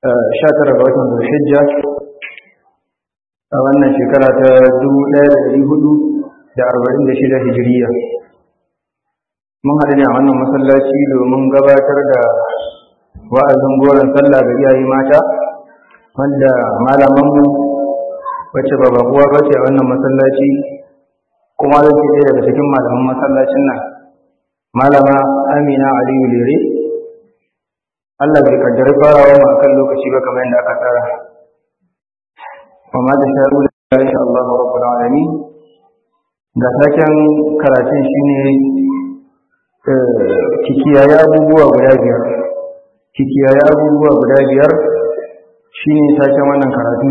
sha tara ga watan zulhijja a wannan shekara ta dubu ɗaya da ɗari hudu da arba'in da shida hijiriya mun haɗu ne a wannan masallaci domin gabatar da wa'azin goron sallah ga iyaye mata wanda malamanmu wacce ba bakuwa ba ce a wannan masallaci kuma zai ce ɗaya daga cikin malaman masallacin nan malama amina aliyu lere Allah bai kaddari farawa mu akan lokaci ba kamar yadda aka tsara wa ma ta sha'u la insha Allah rabbul alamin ga taken karatun shine kikiyaye abubuwa guda biyar kikiyaye abubuwa guda biyar shine taken wannan karatu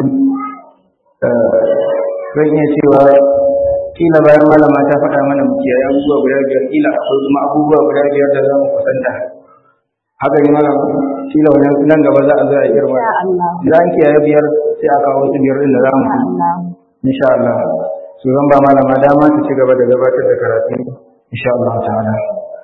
zan iya cewa kila bayan malama ta faɗa mana mu kiyaye abubuwa guda biyar kila akwai kuma abubuwa guda biyar da za mu kusanta haka ne malam kila wani nan gaba za a zo a girma za a kiyaye biyar sai a kawo wasu biyar din da za mu insha Allah su zan ba malama dama ta ci gaba da gabatar da karatu insha Allah ta'ala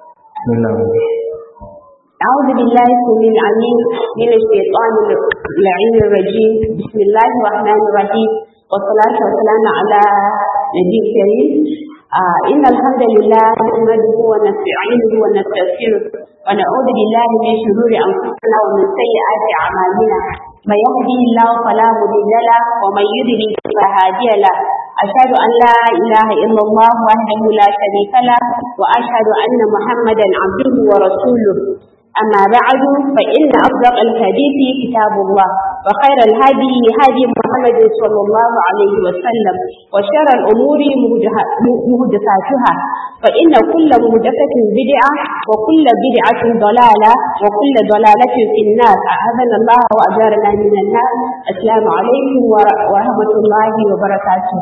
أعوذ بالله السميع العليم من الشيطان اللعين الرجيم بسم الله الرحمن الرحيم والصلاة والسلام على نبي الكريم آه إن الحمد لله نحمده ونستعينه ونستغفره ونعوذ بالله من شرور أنفسنا ومن سيئات أعمالنا من يهدي الله فلا مضل له ومن يضلل فلا هادي له أشهد أن لا إله إلا الله وحده لا شريك له وأشهد أن محمدا عبده ورسوله أما بعد فإن أصدق الحديث كتاب الله وخير الهدي هدي محمد صلى الله عليه وسلم وشر الأمور مهدفاتها فإن كل مهدفة بدعة وكل بدعة ضلالة وكل ضلالة في النار أعاذنا الله وأجارنا من النار السلام عليكم ورحمة الله وبركاته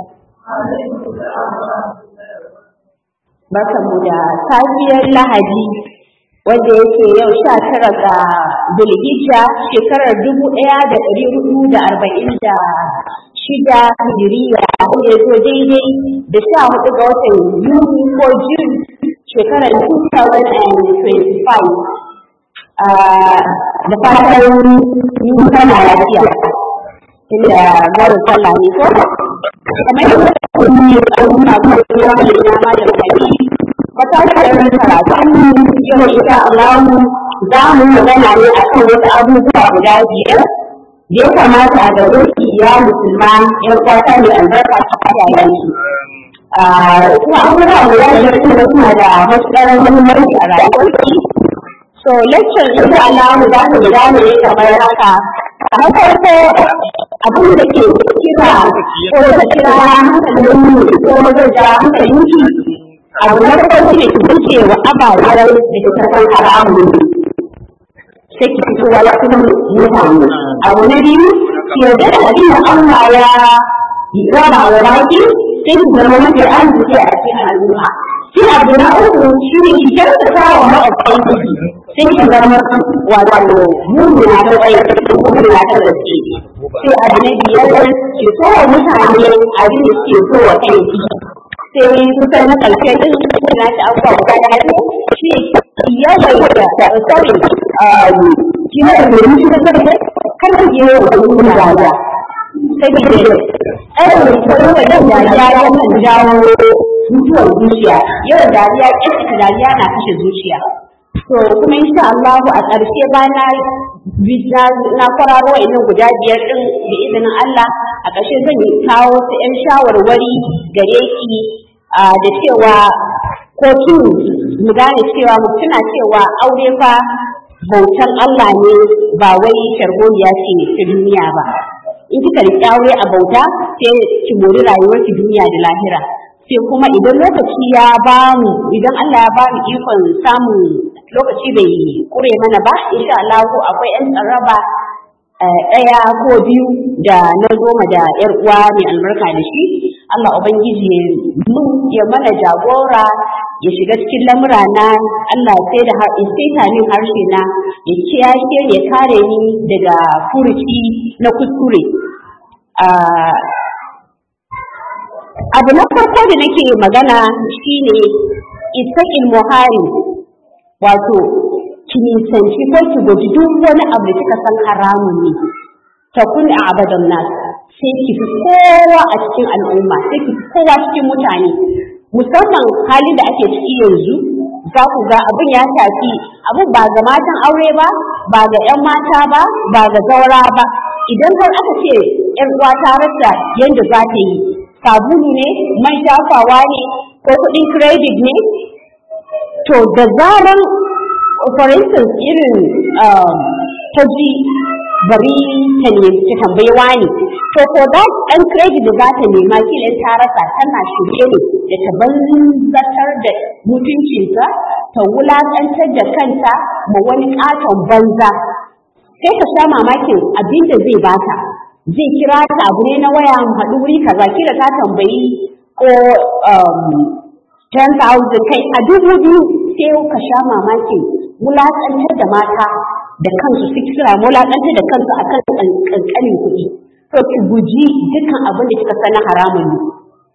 Barkanmu da safiyar Lahadi wanda yake yau sha tara ga Zulhijja shekarar dubu ɗaya da ɗari hudu da arba'in da shida hijiriya ya zo daidai da sha hudu ga watan Yuni ko Jun shekarar 2025 da fatan yi kana lafiya inda gwarin sallah ne ko kamar yadda kuma yi al'umma kuma yi wani dama da kari matashiyar karatu yau insha Allah za mu magana ne akan wasu abubuwa guda biyar da ya kamata a gaba ya musulma yan kwata ne albarka ta yayan su. Kuma abubuwa guda biyar kuma suna da matuƙar muhimmanci a rayuwar So lecture insha Allah za mu gudana ne kamar haka. A farko abin da ke kira ko da kira hankalin ko mazaja hankalin ki abu na farko shi ne ki fice wa ababen da ke karɓar haramun sai ki fito wa wasu mutane abu na biyu ki yarda da abin da Allah ya raba wa baki sai ki zama mafi arziki a cikin al'umma sai abu na uku shi ne ki kyautata wa maƙwabtan ki sai ki zama wato mummuna ta tsaye mummuna ta gaske sai abu na biyar ki so wa mutane abin da suke so wa kanki sai kusan na ƙarshe ɗin na ta abubuwa guda ɗaya ne shi yawaita sorry shi ne da domin shi da ƙarshe kar ku je wa wani dariya sai ki ce ɗaya da kuma wajen dariya ya kan jawo mutuwar zuciya yawan dariya ƙyasta dariya na kashe zuciya to kuma insha Allah a ƙarshe ba na na kwararo wa'annan guda biyar ɗin da izinin Allah a ƙarshe zan kawo su 'yan shawarwari gare ki da cewa ko kin mu gane cewa mu tuna cewa aure fa bautan Allah ne ba wai sharholiya ce ta duniya ba in kika riƙe aure a bauta sai ki mori rayuwar ki duniya da lahira sai kuma idan lokaci ya ba mu idan Allah ya ba mu ikon samun lokaci bai kure mana ba insha Allah akwai yan tsaraba ɗaya ko biyu da na goma da ‘yar uwa mai albarka da shi, Allah Ubangiji mun ya mana jagora ya shiga cikin lamura na Allah sai da sai min harshe na ya kiyashe ya kare ni daga furuci na kuskure. Abu na farko da nake magana shine ittaqil muhari wato ki nisanci ko ki guji duk wani abu da kika san haramun ne ta kun a abadan nas sai ki fi kowa a cikin al'umma sai ki fi kowa cikin mutane musamman halin da ake ciki yanzu za ku ga abin ya shafi abin ba ga matan aure ba ba ga 'yan mata ba ba ga zaura ba idan har aka ce 'yan uwa ta rasa yadda za ta yi sabulu ne man shafawa ne ko kuɗin credit ne to da zaran for instance irin ta ji bari ta ne ta tambayi wani to ko da ɗan credit da za ta nema kila ta rasa tana shirye ne da ta banzatar da mutuncinta ta wulaƙantar da kanta ma wani ƙaton banza sai ka sha mamakin abin da zai bata zai kira ta abu ne na waya mu haɗu wuri kaza kila ta tambayi ko 10,000 kai a dubu biyu sai ka sha mamakin wulaƙantar da mata da kansu su kira wulaƙantar da kansu a kan ƙanƙanin kuɗi to ki guji dukkan abin da kika sana haramun ne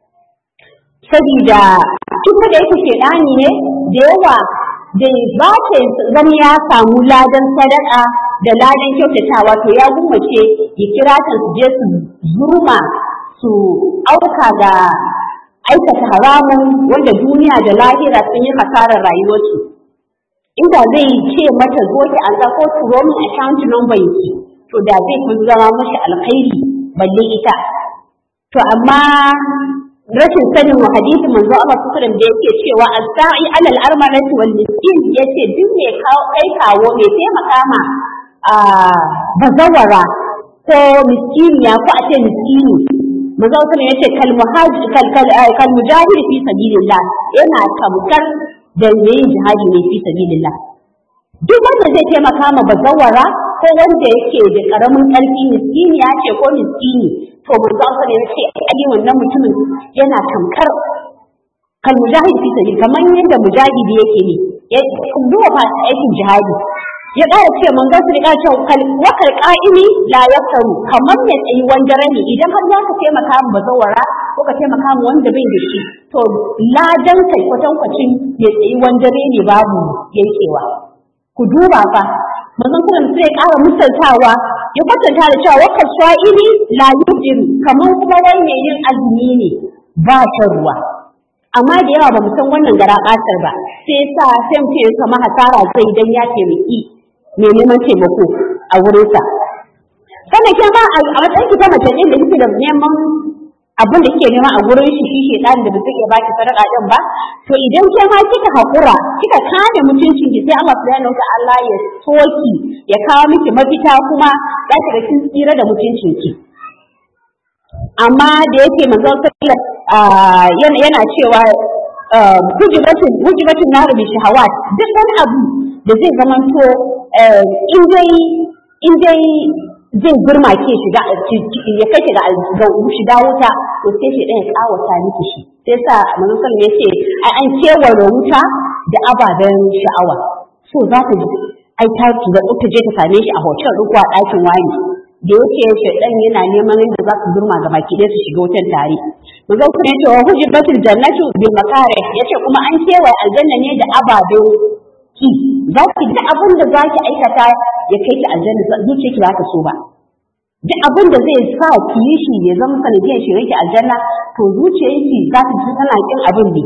sabida duk da yake shaidani ne da yawa da ba ta zama ya samu ladan sadaka da ladan kyautatawa to ya gummace ya kira ta su je su zurma su auka ga aikata haramun wanda duniya da lahira sun yi hasarar rayuwarsu inda zai ce mata zo ki an ko turo min account number ki to da zai fi zama mashi alkhairi balle ita to amma rashin sanin wa hadisi manzo Allah sallallahu da yake cewa as-sa'i 'ala al-armalati wal miskin yace duk me kawo kai kawo me taimaka ma a bazawara ko miskiniya ko a ce miskini manzo sallallahu yace kal muhajir kal kal mujahid fi sabilillah yana kamkar da yin jihadi ne fi sabilillah duk wanda zai taimaka ma bazawara ko wanda yake da karamin ƙarfi miskini ya ce ko miskini to manzo Allah ne yace ai wannan mutumin yana tamkar kal mujahid fi sabil kamar yadda mujahidi yake ne ya duba fa aikin jihadi ya ƙara ce manzo su riga cewa kal wakal qa'imi la yaftaru kamar ne tsayi wanda rani idan har za ka taimaka mu bazawara ko ka taimaka mu wanda bai da shi to ladan kai kwatankwacin ya tsayi wanda ne babu yankewa ku duba fa manzon sallam sai ya ƙara misaltawa ya kwatanta da cewa wakar sha'iri la yujin kamar kuma wai mai yin azumi ne ba shan ruwa amma da yawa ba mu san wannan gara ƙasar ba sai sa sai mu ce kama hasara zai dan ya taimaki mai neman taimako a wurinsa sannan ke ma a matsayin ki ta mace ɗin da kike da neman abin da kike nema a gurin shi shi shedan da ba zai iya baki sadaka din ba to idan ke ma kika hakura kika kame mutuncin ki sai Allah subhanahu wa Allah ya soki ya kawo miki mafita kuma za ki ga kin tsira da mutuncin ki amma da yake manzon sallallahu yana yana cewa hujibatun hujibatun naru bi shahawat duk wani abu da zai zamanto in dai in dai zai girma ke shiga ya kai shiga shiga wuta to sai shi ɗaya kawata miki shi sai sa manzon sallallahu ya ce ai an kewaye wuta da ababen sha'awa so za ta ji ai ta da ta je ta same shi a hotel ko a ɗakin wani da yake shaidan yana neman yadda za su girma ga baki ɗaya su shiga wutan tare manzon sallallahu ya ce wa hujibatul jannatu bil makare yace kuma an kewaye aljanna ne da ababen ki za ki duk abin da za ki aikata ya kai ki aljanna zuciyarki ba ta so ba duk abin da zai sa ki yi shi ya zama sanadiyar shirin ki aljanna to zuciyarki za ta ji tana kin abin ne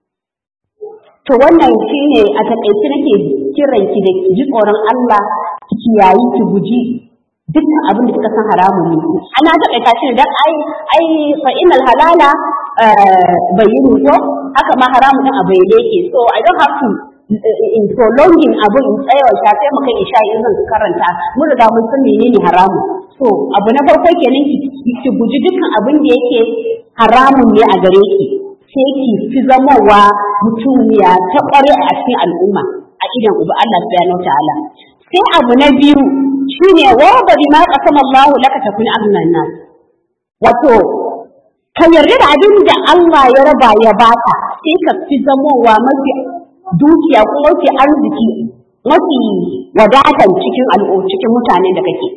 to wannan shine a takaice nake kiran ki da ki ji tsoron Allah ki kiyayi ki guji dukkan abin da kika san haramun ne ana takaita shi dan ai ai fa innal halala bayyinu ko haka ma haramun din a bayyane yake so i don't have to in prolonging abin in tsayawa shafe mu kai isha in zan karanta mun riga mun san menene haramu so abu na farko kenan ki ki guji dukkan abin da yake haramun ne a gare ki sai ki fi zamowa mutumiya ta kware a cikin al'umma a idan uba Allah subhanahu ta'ala sai abu na biyu shine wa bari ma qasama Allah laka takun agnan nas wato ka yarda da abin da Allah ya raba ya baka sai ka fi zamowa mafi dukiya ko mafi arziki mafi wadatan cikin al'o cikin mutanen da kake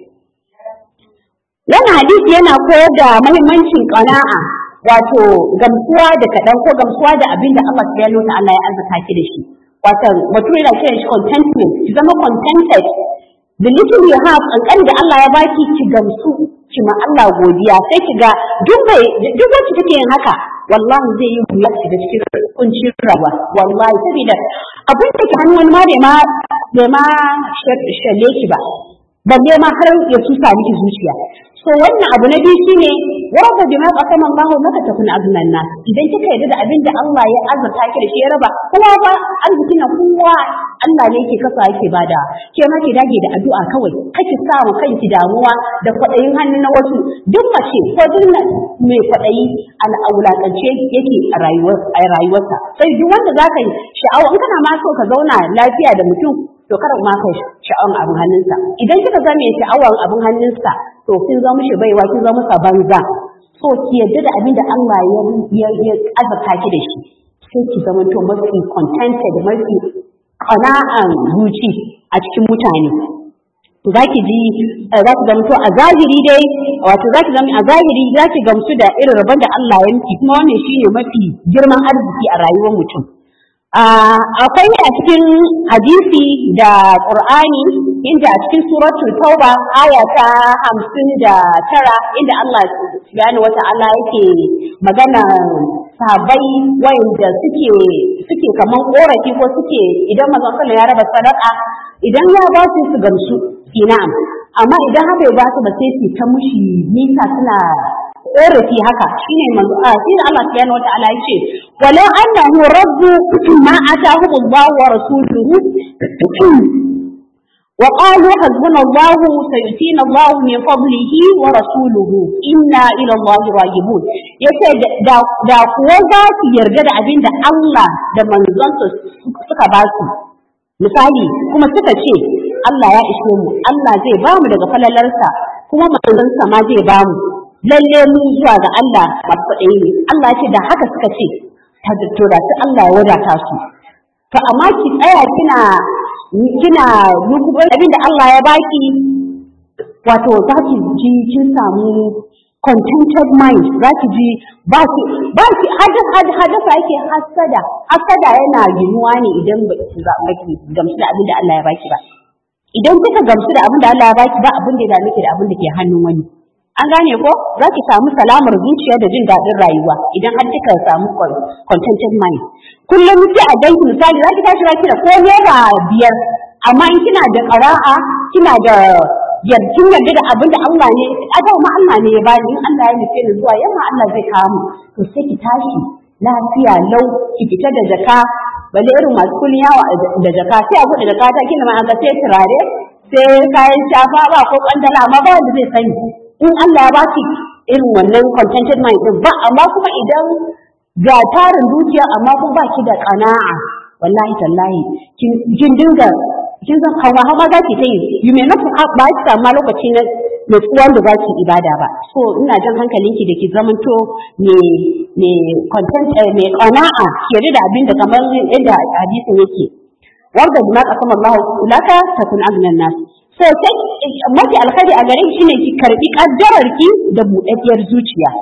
wannan hadisi yana koyar da mahimmancin qana'a wato gamsuwa da kaɗan ko gamsuwa da abin da Allah subhanahu ta'ala ya arzika ki da shi watan bature yana kiran shi contentment ki zama contented the little you have kankan da Allah ya baki ki gamsu ki ma Allah godiya sai ki ga duk bai duk wacce take yin haka wallahi zai yi wuya ki da cikin kuncin rayuwa wallahi saboda abin da ke hannu wani ma bai ma bai ma shalle ki ba balle ma har ya tusa miki zuciya so wannan abu na biyu shine warda bima qasama Allahu laka takun aznan nas idan kika yarda da abin da Allah ya azurta ki da shi ya raba kowa ba arziki na kowa Allah ne yake kasa yake bada ke ma ki dage da addu'a kawai kake sa wa kanki damuwa da kwadayin hannu na wasu duk mace ko duk mai kwadayi al'aulatance yake a rayuwar a rayuwarsa sai duk wanda zaka yi sha'awa in kana ma so ka zauna lafiya da mutum to kada ma kai sha'awan abin hannunsa idan kika ga mai sha'awan abin hannunsa to kin zama mishi baiwa kin zama masa banza so ki yadda da abin da Allah ya ya azurta ki da shi sai ki zama to mafi contented mafi qana'an zuci a cikin mutane za ki ji za ki zama to a zahiri dai wato za ki zama a zahiri za ki gamsu da irin rabon da Allah ya miki kuma wannan shine mafi girman arziki a rayuwar mutum akwai a cikin hadisi da Qur'ani inda a cikin suratul Tauba aya ta hamsin da tara inda Allah subhanahu wata'ala yake magana sahabbai wayanda suke suke kaman korafi ko suke idan manzon sallallahu ya raba sadaka idan ya ba su su gamsu na'am amma idan haka ya ba su ba sai su ta mushi nisa suna korafi haka shine manzo a shi Allah subhanahu wataala yace walau annahu raddu ma atahu Allah wa rasuluhu وقالوا حسبنا الله سيؤتينا الله من فضله ورسوله إنا إلى الله راجبون yace da kuwa za su yarda da abin da Allah da manzonsa suka ba su misali kuma suka ce Allah ya ishe mu Allah zai ba mu daga falalarsa kuma manzonsa ma zai ba mu lalle mun zuwa ga Allah masu kuɗi ne Allah ce da haka suka ce ta to da su Allah ya wadata su to amma ki tsaya kina kina rubuta abin da Allah ya baki wato za ki ji kin samu contented mind za ki ji ba ki ba ki hadasa yake hasada hasada yana ginuwa ne idan ba ki gamsu da abin da Allah ya baki ba idan kika gamsu da abin da Allah ya baki ba abin da ya dame ki da abin da ke hannun wani an gane ko za ki samu salamar zuciya da jin daɗin rayuwa idan har kika samu contented mind kullum sai a danki misali za ki tashi ki da ko naira biyar amma in kina da ƙara'a kina da yarkin yarda da abin da Allah ne a ma Allah ne ya bani in Allah ya nufe ni zuwa yamma Allah zai kawo mu to sai ki tashi lafiya lau ki fita da jaka balle irin masu kullun yawa da jaka sai a buɗe jaka ta kina ma an ga sai turare sai kayan shafa ba ko kwandala amma ba wanda zai sani in Allah ya baki irin wannan contented mind din ba amma kuma idan ga tarin dukiya amma kuma baki da qana'a wallahi tallahi kin dinga kin san hawa hawa za ki ta yi you may not ba ki samu lokaci na nutsuwan da za ki ibada ba so ina jan hankalinki da ki zamanto ne ne content ne qana'a ki da abin da kamar yadda hadisin yake wanda bima qasama Allah laka takun agnan nas so sai mafi alkhairi a gare shi ne ki karbi kaddarar ki da buɗaɗɗiyar zuciya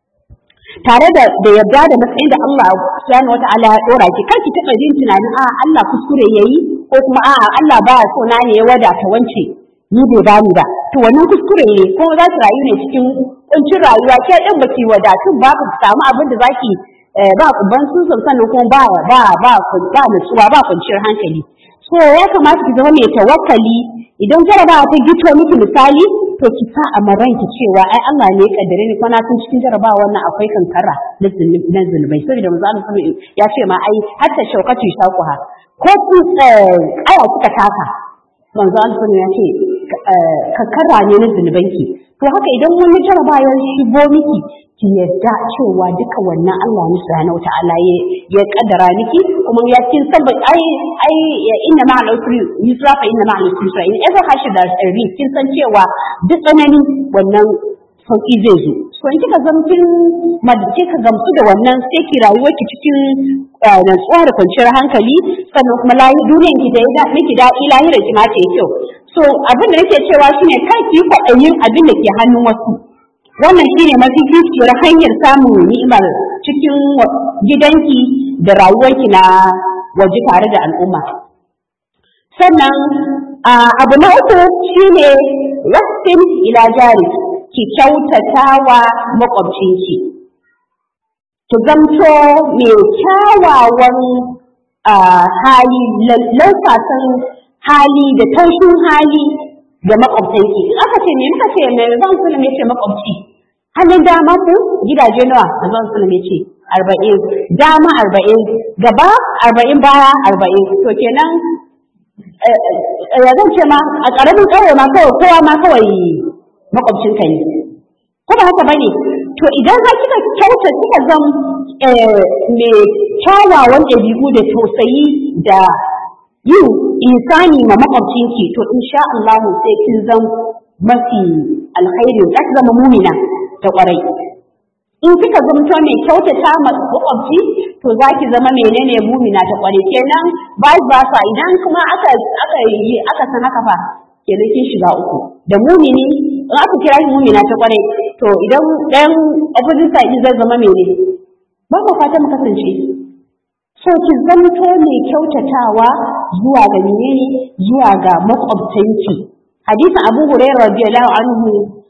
tare da da yarda da matsayin da Allah subhanahu wata'ala ya dora ki kar ki taɓa jin tunanin a Allah kuskure yayi ko kuma a Allah ba so na ne ya wadata wance ni bai bani ba to wannan kuskure ne ko za ki rayu ne cikin kuncin rayuwa ke din baki wadatun ba ku samu abin da zaki ba ban sun sannan kuma ba ba ba ba nutsuwa ba kwanciyar hankali so ya kamata ki zama mai tawakkali idan jarabawa ta gito miki misali to ki sa a maranki cewa ai Allah ne ya kaddare ni kwana tun cikin jarabawa wannan akwai kankara na zunubai saboda manzo Allah sama ya ce ma ai hatta shaukatu shakuha ko ku aya kika taka manzo Allah ya ce kankara ne na zunubanki to haka idan wani jarabawa ya shigo miki ki yadda cewa duka wannan Allah ne subhanahu wata'ala ya ya kaddara miki kuma ya kin san ba ai ai inna ma al-usri yusra fa inna ma al-usri yusra in ever hashi da sirri kin san cewa duk tsanani wannan sauki zai zo so in kika zamkin madace ka gamsu da wannan sai ki rayuwar ki cikin natsuwa da kwanciyar hankali sannan kuma lahi duniyan ki da ya miki daɗi lahirar ki ma ta yi kyau so abin da nake cewa shine kar ki kwaɗayin abin da ke hannun wasu wannan shine mafi hanyar samun ni'imar cikin gidanki da rayuwarki na waje tare da al'umma sannan abu na uku shine wasin ila jari ki kyautata wa makwabcinki ki zamto mai kyawawan hali lausasan hali da taushin hali da makwabtanki in aka ce me muka ce mai zan sulum ya ce makwabci hannun dama ku gidaje nawa zan sulum ya ce arba'in dama arba'in gaba arba'in baya arba'in to kenan ya zan ce ma a ƙaramin ƙauye ma kawai kowa ma kawai makwabcinka ne ko ba haka bane to idan har kika kyauta kika zam mai kyawawan ɗabi'u da tausayi da yin insani ma makwabcinki to insha Allah sai kin zam mafi alkhairi za ki zama mumina ta kwarai in kika zamto mai kyautata ma makwabci to za ki zama menene mumina ta kwarai kenan vice versa idan kuma aka aka yi aka san haka fa kenan kin shiga uku da mumini in aka kira shi mumina ta kwarai to idan ɗayan opposite side zai zama mene ba ku fata mu kasance so ki zamto mai kyautatawa zuwa ga menene zuwa ga makwabtanki hadisin abu hurairah radiyallahu anhu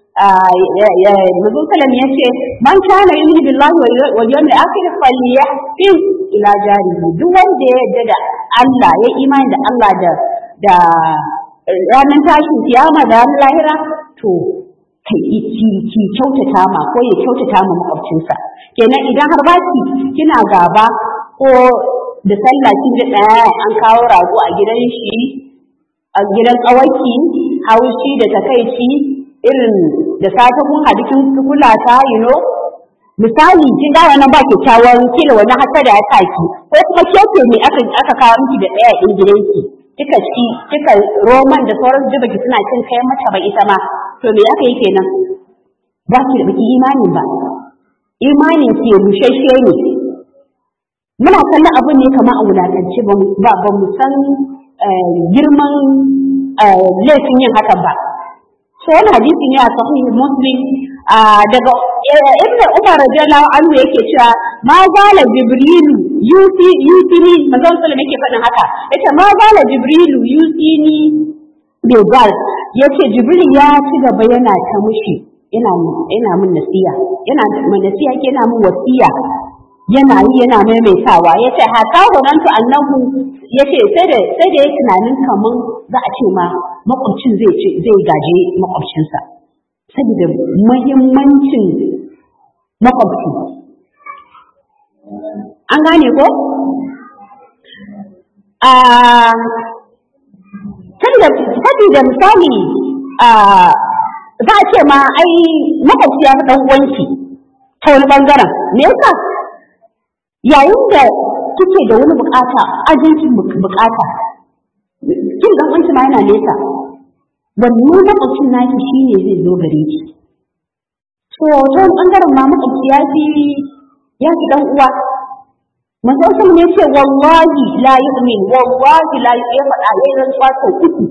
Nabi Salam ya ce, Man kana yu'minu billahi wal yawmil akhir falyahsin ila jarihi. Duk wanda ya yarda da Allah, ya imani da Allah da da ranar tashin kiyama da ranar lahira, to ki ki kyautata ma ko ya kyautata ma makwabcinsa. Kenan idan har ba ki kina gaba ko da sallah kin ji ɗaya an kawo rago a gidan shi a gidan ƙawaki haushi da takaici irin da safe kun haɗu kin kula ta you know misali kin ga wannan ba kyakkyawan kila wani hasada ya saki ko kuma keke ne aka aka kawo miki da ɗaya ɗin gidanki kika ci kika roman da sauran zuba ki suna cin kai mata ba ita ma to me aka yi kenan ba ki da baki imanin ba imanin ki bushashe ne muna kallon abin ne kamar a wulatance ba ba mu san girman laifin yin hakan ba sai wani hadisi ne a sahih muslim daga ibnu umar radiyallahu anhu yake cewa ma zala jibrilu yusi yusini manzon sallallahu yake faɗin haka yace ma zala jibrilu yusini bil gal yace jibril ya ci gaba yana ta mushi yana yana mun nasiya yana mun nasiya yana mun wasiya yana yi yana maimaitawa yace hata hunantu annahu yace sai da sai da yake tunanin kaman za a ce ma makwabcin zai ce zai gaje makwabcinsa saboda muhimmancin makwabci an gane ko a saboda misali za a ce ma ai makwabci ya fi ɗan uwanki ta wani ɓangaren me yasa yayin da kike da wani bukata ajincin bukata kin dan uwanki ma yana nesa wannan makwabcin naki shine zai zo gare ki to ta wani bangaren ma makwabci ya fi ya fi dan uwa manzo sallallahu ne ce wallahi la yu'min wallahi la ya faɗa yayin rantsuwa sau uku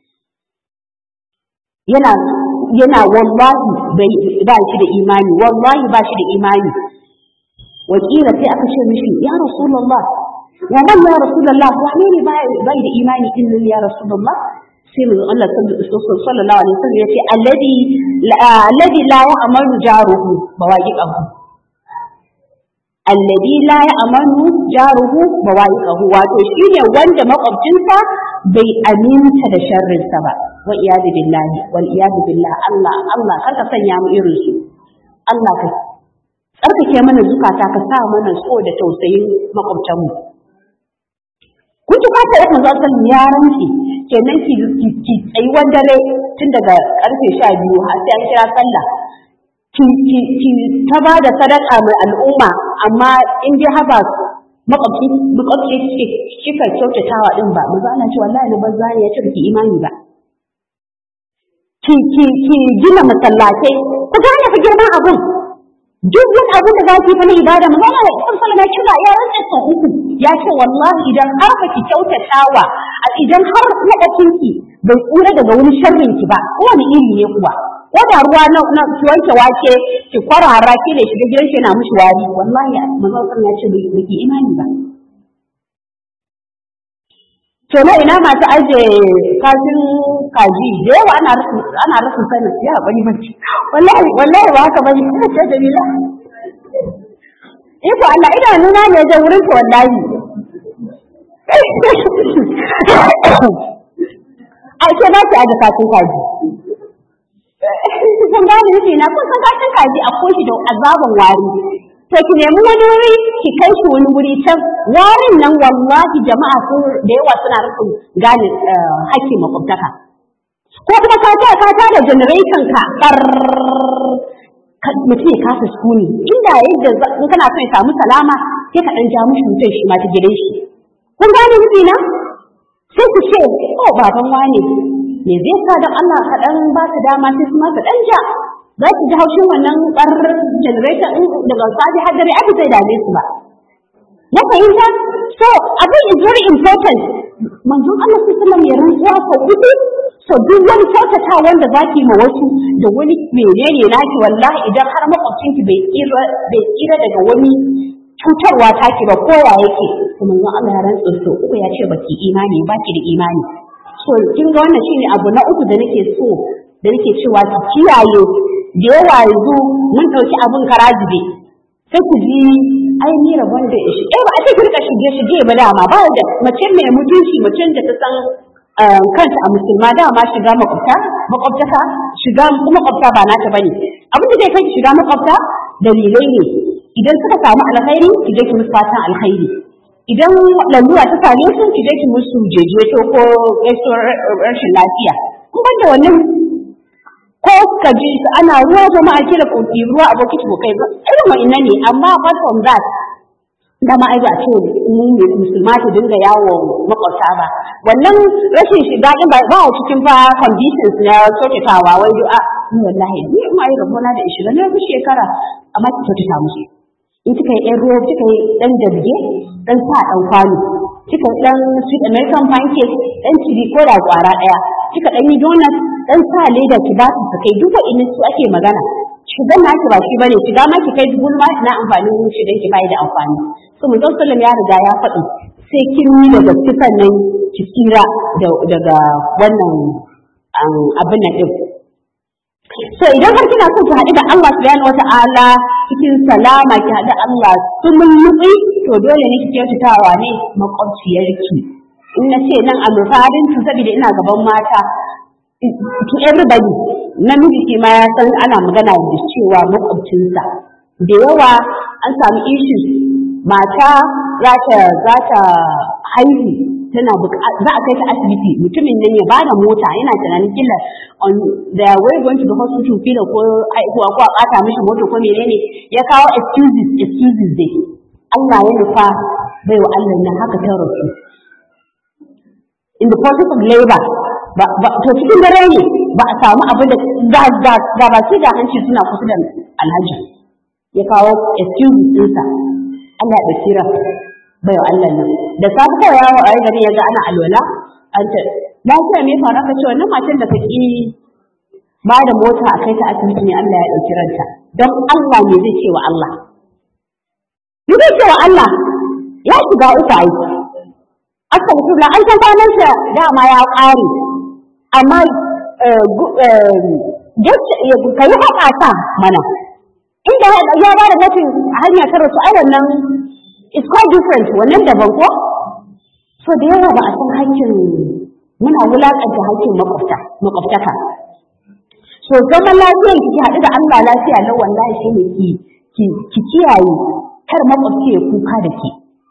yana yana wallahi bai ba shi da imani wallahi ba shi da imani wakila sai aka ce mishi ya rasulullah wa man ya rasulullah wane ne bai da imani din nan ya rasulullah sai mu Allah sallallahu alaihi wasallam yace alladhi alladhi la ya'malu jaruhu bawaqiqahu alladhi la ya'malu jaruhu bawaqiqahu wato shine wanda makwabcinsa bai aminta da sharrinsa ba wa iyadu billahi wal iyadu billah Allah Allah karka sanya mu irin su Allah ka tsarkake mana zukata ka sa mana so da tausayin makwabtanmu kun ji fata yadda za ta ya rantsi kenan ki ki tsayi dare tun daga karfe sha biyu har sai an kira sallah ki ki ki ta ba da sadaka mai al'umma amma in dai haba makwabci makwabci kika kyautatawa din ba mu ana ce wallahi na banza ne ya ce ki imani ba ki ki ki gina masallatai ku gane fa girman abun duk wani abu da zaki fa na ibada mu zama da Imam Sallama ya kira ya rantsa sau uku ya ce wallahi idan har ba ki kyautatawa idan har makwabcin ki bai tsira daga wani sharrin ki ba wani iri ne kuwa ko da ruwa na na ki wanke wake ki kwarara ki da shiga gidan shi na mushi wari wallahi manzon Sallama ya ce bai ki imani ba to na ina masu aje kashin kaji da yawa ana rasa ana rasa sanin ya bari bari wallahi wallahi ba haka bane ce Jamila Iko Allah idanuna ne da wurin ta wallahi ai ke ba ki aje kashin kaji kun gane nufi na kun san kashin kaji a koshi da azaban wari to ki nemi wani wuri ki kai shi wani wuri can warin nan wallahi jama'a sun da yawa suna rufin gane hakkin makwabtaka ko kuma ka ta ka ta da generation ka kar mutum ya kasa sukuni inda yadda in kana son ya samu salama sai ka dan ja mishi mutum shi ma ta gidan shi kun gane nufi na sai ku ce oh baban wane me zai sa don Allah ka dan ba ta dama sai kuma ka dan ja za ki ji haushin wannan ƙarar generator ɗin daga safi har dare aka zai dame su ba. Ya fahimta? So, abin is very important. Manzon Allah su sallam ya rantsuwa sau uku, so duk wani kyautata wanda za ki ma wasu da wani menene naki wallahi idan har makwabcinki bai tsira bai tsira daga wani cutarwa taki ba ko ya yake. To manzon Allah ya rantsu sau uku ya ce baki imani ba ki da imani. So, kin ga wannan shine abu na uku da nake so da nake cewa ki kiyaye da yawa yanzu mun ɗauki abin karazibe sai ku ji ai ni rabon da shi eh ba a ce rika shige shige ba dama ba da mace mai mutunci mace da ta san kanta a musulma dama shiga makwabta makwabtaka shiga makwabta ba nata bane abin da zai kai shiga makwabta dalilai ne idan suka samu alkhairi ki je ki musu fatan alkhairi idan lalura ta same su ki je ki musu jejeto ko gaisuwar rashin lafiya in ban da wannan ko ka ji su ana ruwa jama'a kira koki ruwa a bokiti ko kai ba irin wa'annan ne amma apart from that da ma ai ba ce mu musulma ta dinga yawo makwabta ba wannan rashin shiga din ba ba cikin fa conditions na kyautatawa wai du'a ni wallahi ni ma ai rabona da 20 na shekara amma ki kyautata musu in kika yi ɗan ruwa kika yi ɗan dabge ɗan sa ɗan kwano kika yi ɗan sweet american pancake ɗan ciri ko da ƙwara ɗaya kika ɗan yi donut ɗan sa leda ki ba su su kai duk wa'in su ake magana shigan na ki ba shi bane shiga ma ki kai dubu ma na amfanin shigan ki bai da amfani so mun sallam ya riga ya faɗi sai kin yi daga kisan nan ki tsira daga wannan abin nan ɗin so idan har kina so ki haɗu da Allah subhanahu wata'ala cikin salama ki haɗu Allah sumun nutsi to dole ne ki kyautatawa ne makwabciyarki in na ce nan a rufarin tu saboda ina gaban mata to everybody namiji shi ma ya san ana magana da cewa makwabcinsa da yawa an samu issues mata za ta za ta haihu tana za a kai ta asibiti mutumin nan ya bada mota yana tunanin kila on the way going to the hospital kila ko haihuwa ko a bata mishi mota ko menene ya kawo excuses excuses dai Allah ya nufa bai wa Allah nan haka ta rasu in the process of labor ba to cikin dare ne ba a samu abin da ga ga baki da hanci suna kusa da alhaji ya kawo excuses ɗinsa Allah ya tsira bai wa Allah nan da safe kawai yawo a gari ya ga ana alwala an ce lafiya me fara ka ce wannan matan da ka ki ba da mota a kai ta asibiti ne Allah ya ɗauki ranta don Allah ne zai ce wa Allah ni zai ce wa Allah ya shiga uku ai astaghfirullah an san kwanan sa dama ya ƙare amma ka yi haƙa ta mana inda ya ba da mutum hanya ta rasu ai wannan it's quite different wannan daban ko so da yawa ba a san hakkin muna wulaƙanta hakkin makwabta makwabtaka so zaman lafiyar ki haɗu da Allah lafiya na wallahi shi ne ki ki kiyaye kar makwabci ya kuka da ke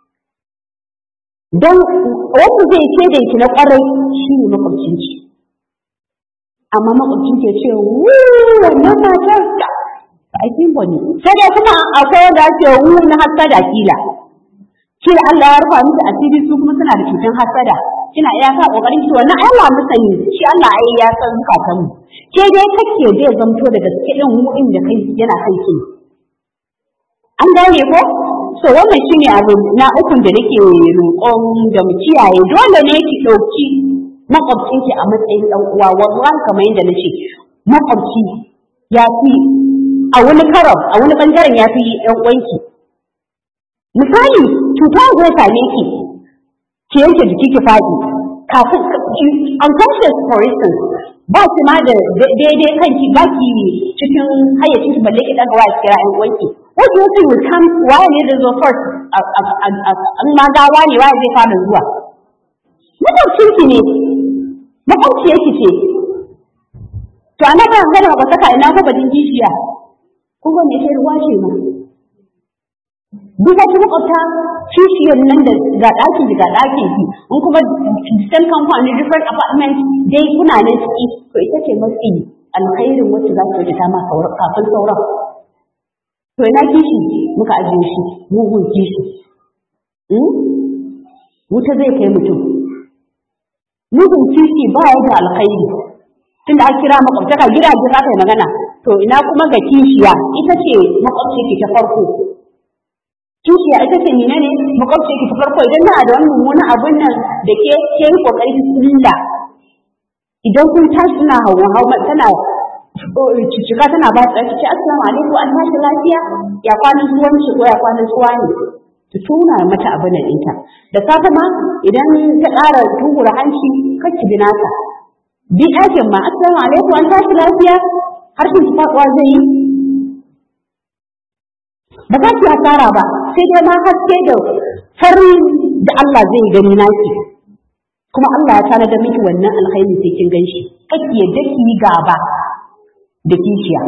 don wanda zai ce da ki na ƙwarai shi ne makwabcinki amma makwabcin ke ce wu wannan matar da aikin bane sai dai kuma akwai wanda ake wu na hasada kila kila Allah ya rufa miki asiri su kuma suna da cutar hasada kina iya ka kokarin ki wannan Allah mu sani shi Allah ai ya san zukatan mu ke dai kake zai zamto da gaske din mu inda kai yana kai ki an gane ko so wannan shine abu na ukun da nake roƙon da mu kiyaye dole ne ki dauki makwabcinki a matsayin dan uwa wallahi kamar yadda nace makwabci ya fi a wani karon a wani bangaren ya fi ɗan uwanki misali cuta zai same ki ki yanke jiki ki faɗi kafin unconscious for instance ba ki ma da daidai kanki ba ki cikin hayyacin ki balle ki daga wa kira ɗan uwanki what do you think will come waye ne da zo first an ma gawa ne waye zai fara zuwa makwabcin ki ne makwabciyar ki ce to ana ba gana ba saka ina ko badin kishiya kun ga me ruwa ce ma duk wata makwabta kishiyar nan da ga ɗakin ki ga ɗakin ki in kuma same company different apartment dai kuna nan ciki to ita ce mafi alkhairin wacce za ta ta ma kafin sauran to ina kishi muka ajiye shi mugun kishi wuta zai kai mutum mugun kishi ba ya da alkhairi tunda a kira makwabtaka gidaje za ka yi magana to ina kuma ga kishiya ita ce makwabci ki ta farko kishiya ita ce nina ne makwabci ki ta farko idan na da wani mummunan abin nan da ke ke yi kokari ki kulla idan kun tashi suna hawa hawa tana cicika tana ba ta ce assalamu alaikum an tashi lafiya ya kwanan tuwon shi ko ya kwanan tuwa ne ta tuna mata abin nan ɗinta da safe ma idan ta ƙara tungura hanci kacci bi nata bi ɗakin ma assalamu alaikum an tashi lafiya harshen ki faɗuwa zai yi ba za ki hasara ba sai dai ma haske da farin da Allah zai gani naki kuma Allah ya tana da miki wannan alkhairi sai kin ganshi kake yadda ki yi gaba da kishiya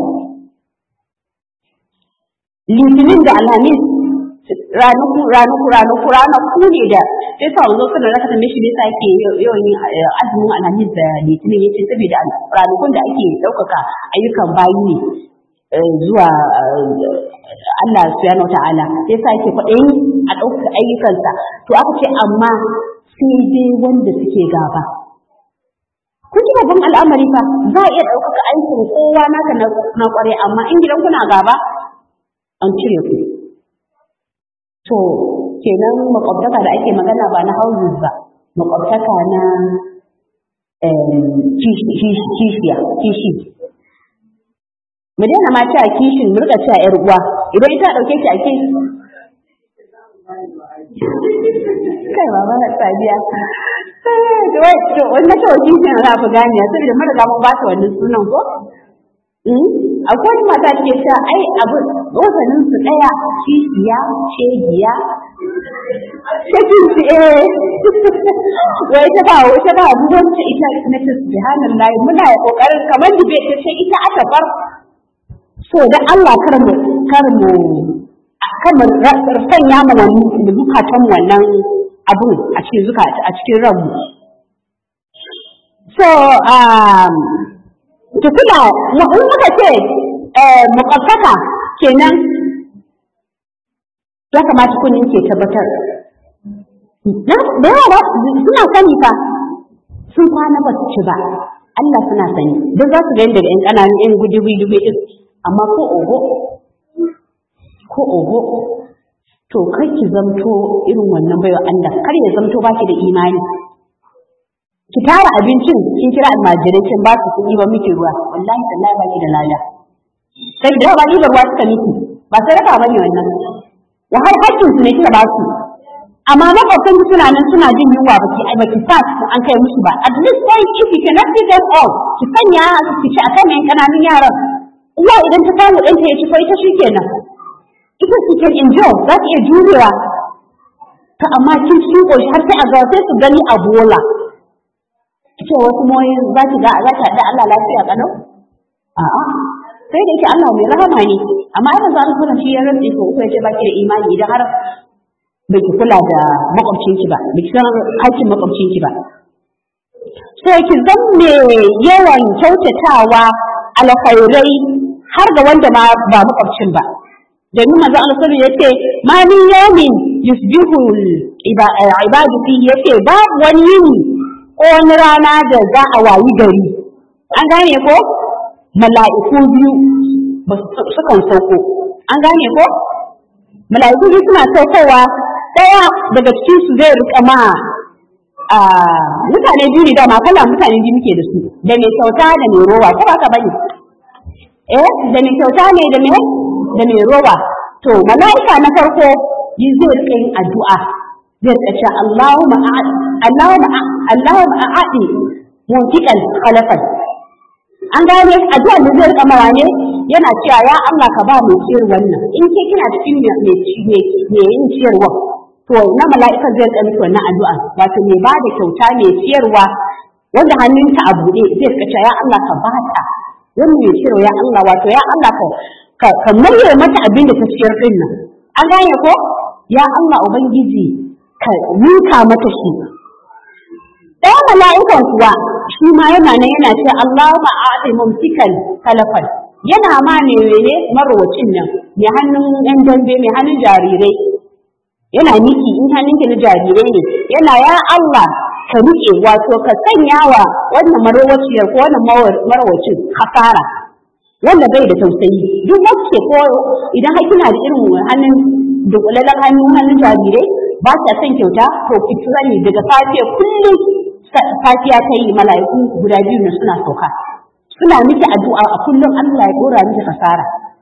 litinin da alhamis ranaku ranaku ranaku ranaku ne da sai sa wanzo suna raka tambaye shi ne sa yake yawan yin azumin alhamis da litinin yace saboda ranakun da ake ɗaukaka ayyukan bayi ne zuwa Allah subhanahu wa ta'ala sai sa yake kwaɗayin a ɗaukaka ayyukansa to aka ce amma sai dai wanda suke gaba kun ji babban al'amari fa za a iya ɗaukaka aikin kowa naka na ƙware amma in gidan kuna gaba an cire ku to kenan makwabtaka da ake magana ba na houses ba makwabtaka na kishiya kishi mu daina ma cewa kishin mu rika cewa yar uwa idan ita dauke ki a kishi kai baba na sadiya to wai to wannan to kishin za fi ganiya saboda mun riga mun ba ta wannan sunan ko akwai wani mata ke cewa ai abu wasanin su daya kishiya shegiya shakin su eh wai ta ba wai ta ba ruwanci ita na ta subhanallah muna kokarin kamar dibe ta ce ita aka bar so da Allah kar mu kar mu kar mu sanya mu wannan zukatan wannan abu a cikin zukata a cikin ranmu so um to kula in muka ce mukaffaka kenan ya kamata kunin ke tabbatar da yawa suna sani fa sun kwana ba su ci ba Allah suna sani don za su gani daga ‘yan ƙananun ‘yan gudubi dubi ɗin amma ko oho ko oho to kar ki zamto irin wannan baiwa Allah kar ya zamto baki da imani ki tara abincin kin kira almajirai kin ba su kuɗi ba miki ruwa wallahi tallahi baki da lada sai da ba ni ba ruwa suka miki ba sai raka bane wannan wa har hakkin su ne kika ba su amma makwabtan ki suna nan suna jin yunwa ba ki ba ki sa an kai musu ba at least sai if you cannot feed them all ki sanya ki ci akan yan kananun yaran uwa idan ta samu ɗanta ya ci ko ita shikenan ita su can enjoy za ta iya jurewa ta amma kin cikin ƙoshi har sai a ga sai su gani a bola ce wasu moyin za ki ga za ki haɗa Allah lafiya kalau a'a sai da yake Allah mai rahama ne amma ai manzo Allah shi ya rantsa ko ko yace baki da imani idan har baki kula da makwabcinki ba baki san hakkin makwabcinki ba sai ki zamme yawan kyautatawa alkhairai har ga wanda ma ba makwabcin ba domin manzo Allah sallallahu alaihi yace ma min yawmin yusbihu ibadu fihi yace babu wani yini ko wani rana da za a wayi gari an gane ko mala'iku biyu ba sukan sauko an gane ko mala'iku biyu suna saukowa ɗaya daga cikin su zai rika ma mutane biyu ne dama kala mutane biyu muke da su da mai kyauta da mai rowa ko haka bane eh da mai kyauta ne da mai da mai rowa to mala'ika na farko yi zai rika yin addu'a zai rika cewa Allahumma Allahumma Allahumma a'adi muntiqal khalafan an gane addu'a da zai rika mawa ne yana cewa ya Allah ka ba mu ciyar wannan in ke kina cikin me me yin ciyarwa to na mala'ikan zai rika miki wannan addu'a wato me ba da kyauta mai ciyarwa wanda hannunta a buɗe zai rika cewa ya Allah ka ba ta wannan mai ciyarwa ya Allah wato ya Allah ka ka murye mata abin da ta ciyar din nan an gane ko ya Allah ubangiji ka ninka mata shi ɗaya mala'ikan kuwa shi ma yana nan yana ce Allahumma a'ti mumsikan talafan yana ma ne ne marwacin nan mai hannun ɗan dambe mai hannun jarirai yana miki in hannunki na jarirai ne yana ya Allah ka rike wato ka sanya wa wannan marwaciyar ko wannan marwacin hasara wanda bai da tausayi duk wacce ko idan har kina da irin hannun dunkulalan hannun hannun jarirai ba ta son kyauta to ki sani daga safiya kullum safiya ta yi mala'iku guda biyu ne suna sauka suna miki addu'a a kullum Allah ya dora miki kasara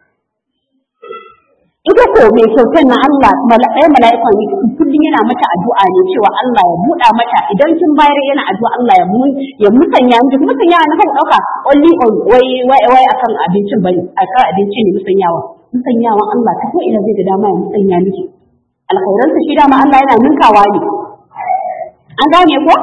ita ko mai kyautar na Allah ɗaya mala'ikan kullum yana mata addu'a ne cewa Allah ya buɗa mata idan kin bayar yana addu'a Allah ya mu ya musanya miki musanya na kan ɗauka only on wai wai wai akan abincin bane akan abinci ne musanyawa musanyawa Allah ta ko ina zai ga dama ya musanya miki alkhairansa shi dama Allah yana ninkawa ne an gane ko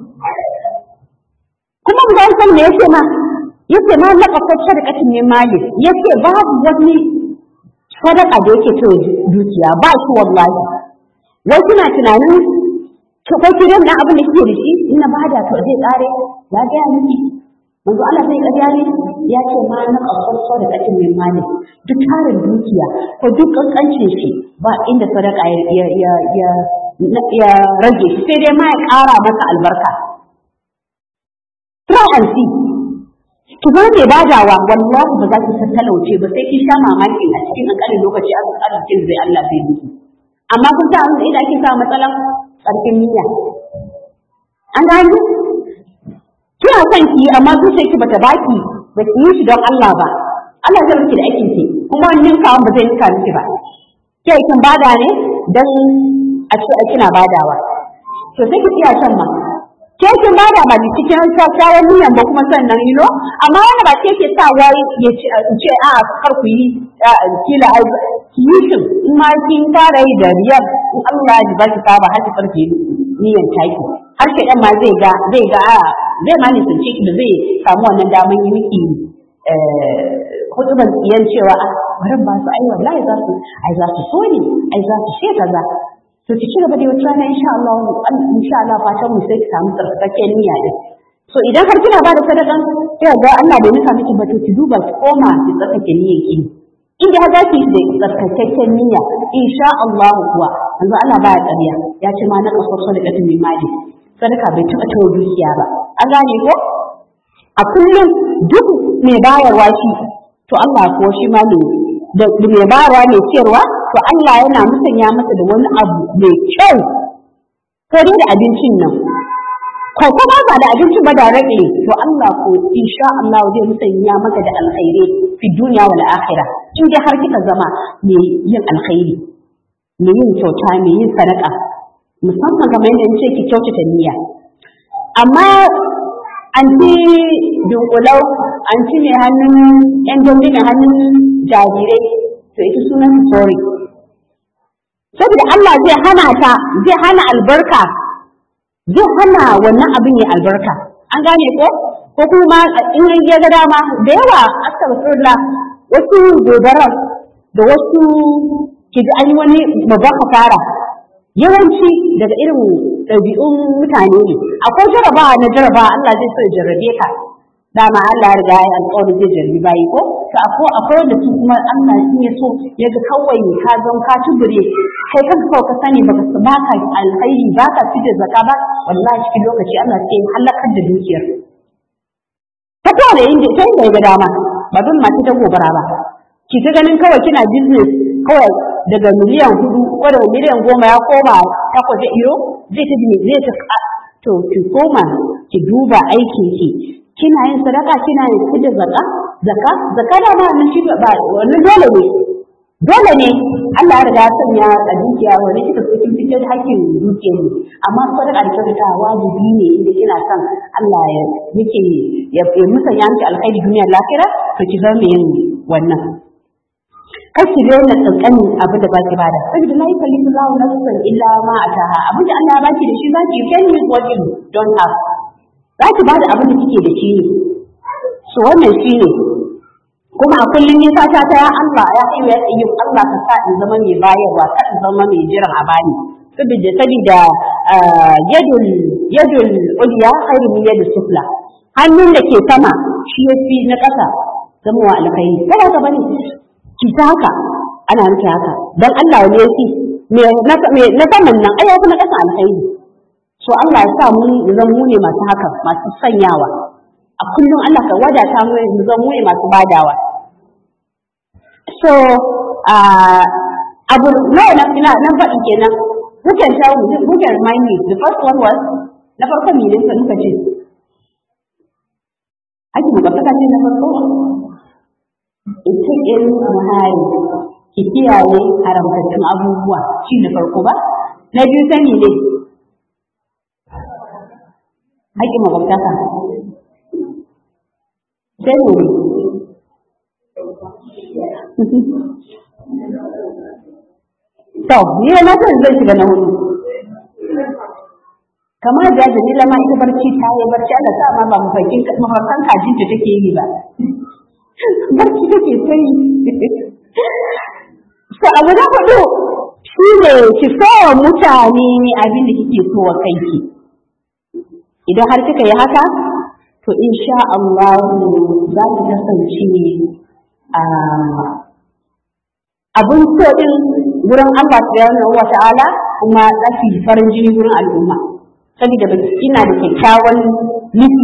kuma mu san san me yake ma yace ma na kafar sadaqatin min mali yace babu wani sadaka da yake to dukiya ba shi wallahi wai kuna tunanin to ko kiran na abin da kike da shi ina bada to zai kare ya ga miki manzo Allah sai ka gane ya ce ma na kafar sadaqatin min mali duk tarin dukiya ko duk kankancin shi ba inda sadaka ya ya ya ya rage shi sai dai ma ya ƙara masa albarka. Try and see. Ki zo mai badawa wallahi ba za ki san talauce ba sai kin sha mamaki a cikin ƙanƙanin lokaci a arzikin zai Allah zai miki. Amma kun sa abin da ake sa matsalan tsarkin niyya. An gani? Kina son ki amma zuciyarki bata baki ba ki yi shi don Allah ba. Allah zai miki da aikin ki kuma wannan kawon ba zai nika miki ba. Ke kin bada ne don a ce a kina badawa to sai ki iya shan ma ke kin bada ba ki cikin kyakkyawan niyan ba kuma sannan ilo amma wanda ba ke ke sa wai ya ce ce a kar ku yi kila ai ki yi shin in ma kin fara yi da riyar in Allah ya ba ki saba har ki farke niyan taki har ke dan ma zai ga zai ga a zai ma ni sun da zai samu wannan daman yi miki hutuban tsiyan cewa a bari ba su ai wallahi za su ai za su so ne ai za su she kaza to ki ci gaba da wata rana insha Allah insha Allah fatan mu sai ki samu tsarkakakken niyya din so idan har kina ba da sadakan sai ga Allah bai nuka miki ba to ki duba ki koma ki tsarkake niyyar ki in da za ki da tsarkakakken niyya insha Allah kuwa yanzu Allah ba ya ƙarya ya ce ma na kaso sadaqatin min mali sadaka bai taɓa tawo dukiya ba an gane ko a kullum duk mai bayarwa shi to Allah ko shi ma ne da mai bayarwa mai ciyarwa to Allah yana musanya masa da wani abu mai kyau ko dai da abincin nan ko kuma ba da abincin ba da rage to Allah ko insha Allah zai musanya maka da alkhairi fi duniya wal akhirah in dai har kika zama mai yin alkhairi mai yin kyauta mai yin sadaka musamman kamar yadda nace ki kyautata niyya amma an ci dunkulau an ci mai hannun yan dambe mai hannun jarirai to ita sunan sorry saboda Allah zai hana ta zai hana albarka zai hana wannan abin ya albarka an gane ko ko kuma in ya ga dama da yawa astaghfirullah wasu gobarar da wasu ke an yi wani babban hasara yawanci daga irin ɗabi'un mutane ne akwai jarabawa na jarabawa Allah zai so ya jarrabe ka dama Allah ya riga ya alƙawari zai jarrabi bayi ko to akwai akwai wanda su kuma Allah in ya so ya ga kawai ka zan ka tubure kai kanka kawai ka sani baka su baka alkhairi baka fitar zakka ba wallahi cikin lokaci Allah sai ya halakar da dukiyar ta kowa da yin ta yin ga dama ba don mace ta gobara ba ki ta ganin kawai kina business kawai daga miliyan hudu ko daga miliyan goma ya koma takwas da iro zai ta zai ta to ki koma ki duba aikin ki kina yin sadaka kina yin kudin zaka zaka zaka da ma nan shi ba wannan dole ne dole ne Allah ya riga ya sanya a dukiya wani kika so kin fitar da hakkin dukiya ne amma sadaka da kyautata wajibi ne inda kina son Allah ya yake ya musanya miki alkhairi duniya lafiya to ki zama yin wannan kashi ne na tsankanin abin da baki bada saboda la yukallifu Allahu nafsan illa ma ataha abin da Allah ya baki da shi zaki you can use what you don't have zaki bada abin da kike da shi ne so wannan shine kuma a kullum yin fata ta ya Allah ya yi ya tsayi Allah ka sa in zama mai bayarwa ka in zama mai jiran a bani saboda saboda yadul yadul ulya khairu min yadis sufla hannun da ke sama shi yafi na ƙasa zama wa alkhairi kada ka bane ki ta haka ana nufi haka dan Allah ne yafi me na saman nan ai yafi na ƙasa alkhairi so Allah ya sa mu zan mu ne masu haka masu sanyawa a kullum Allah ka wadata mu mu zan mu ne masu badawa so abu nawa na ina nan faɗi kenan who can tell me who can remind me the first one was na farko me ne ka ce ake mu gaba ce na farko ita in muhari ki kiyaye haramtattun abubuwa shi na farko ba na biyu sani ne haƙƙin makwabtaka sai ne To, ni da na san zai shiga na hudu. Kamar da Jamila ma ita barci ta yi barci Allah sa ma ba mafarkin mafarkan kajin ta take yi ba. Barci take sai. So abu na hudu shi ne ki sowa mutane abin da kike so wa kanki. Idan har kika yi haka, to insha Allah za ki kasance a abun so din gurin Allah subhanahu wa ta'ala kuma za su yi farin jini gurin al'umma saboda ba ina da kyakkyawan nufi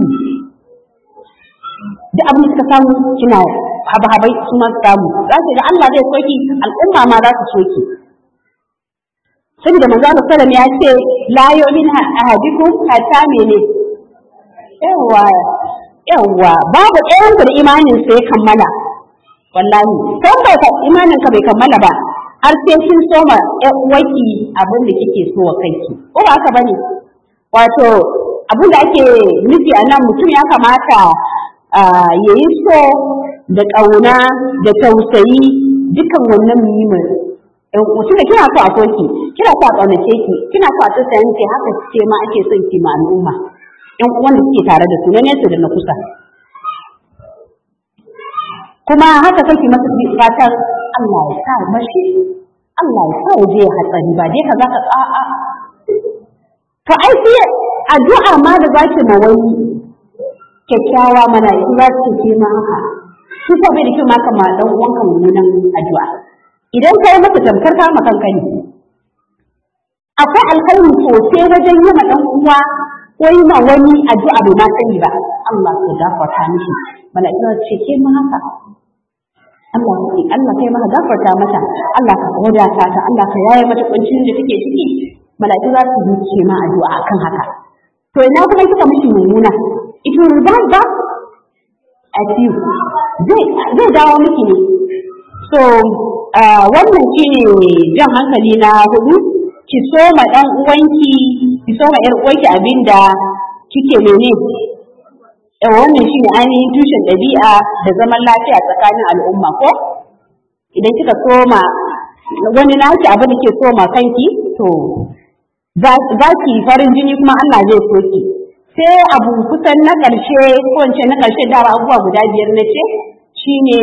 duk abin da suka samu kina haba-habai su ma samu za su ga Allah zai soki al'umma ma za su soki saboda manzo Allah sallam ya ce la yu'min ahadikum hatta mene yawa yawa babu ɗayan da imanin sai kammala wallahi kan bai imanin ka bai kammala ba har sai kin soma ƴan uwaki abin da kike so wa kanki ko ba haka bane wato abin da ake nufi a nan mutum ya kamata ya yi so da ƙauna da tausayi dukan wannan muhimmin mutum da kina so a soki kina so a ƙaunace ki kina so a tausayin ki haka ce ma ake son ki ma al'umma ƴan uwan da suke tare da su na nesa da na kusa kuma haka kake masa fatan Allah ya sa mashi Allah ya sa ya je hatsari ba dai ka zaka a'a to ai sai addu'a ma da zaki ma wani kyakkyawa mana in za ki ce ma haka shi ko bai da kyau ma kama dan uwanka mummunan addu'a idan kai masa tamkar ka ma kanka ne akwai alkhairi sosai wajen yi ma dan uwa ko yi ma wani addu'a bai ma sani ba Allah ya gafarta mishi mala'iku ce ke ma haka Allah ke Allah kai maka gafarta mata Allah ka wadata ta Allah ka yaye mata kuncin da take ciki mala'iku za su yi ma addu'a akan haka to ina kuma kika mishi mummuna it will bounce back at you zai zai dawo miki ne so wannan shine jan hankali na hudu ki so ma dan uwanki ki so ma yar uwanki abinda kike mene wannan shine ainihin tushen ɗabi'a da zaman lafiya tsakanin al'umma ko idan kika soma wani naki abin da ke soma kanki to za ki farin jini kuma Allah zai so ki sai abu kusan na ƙarshe ko wance na ƙarshe da abubuwa guda biyar na ce shine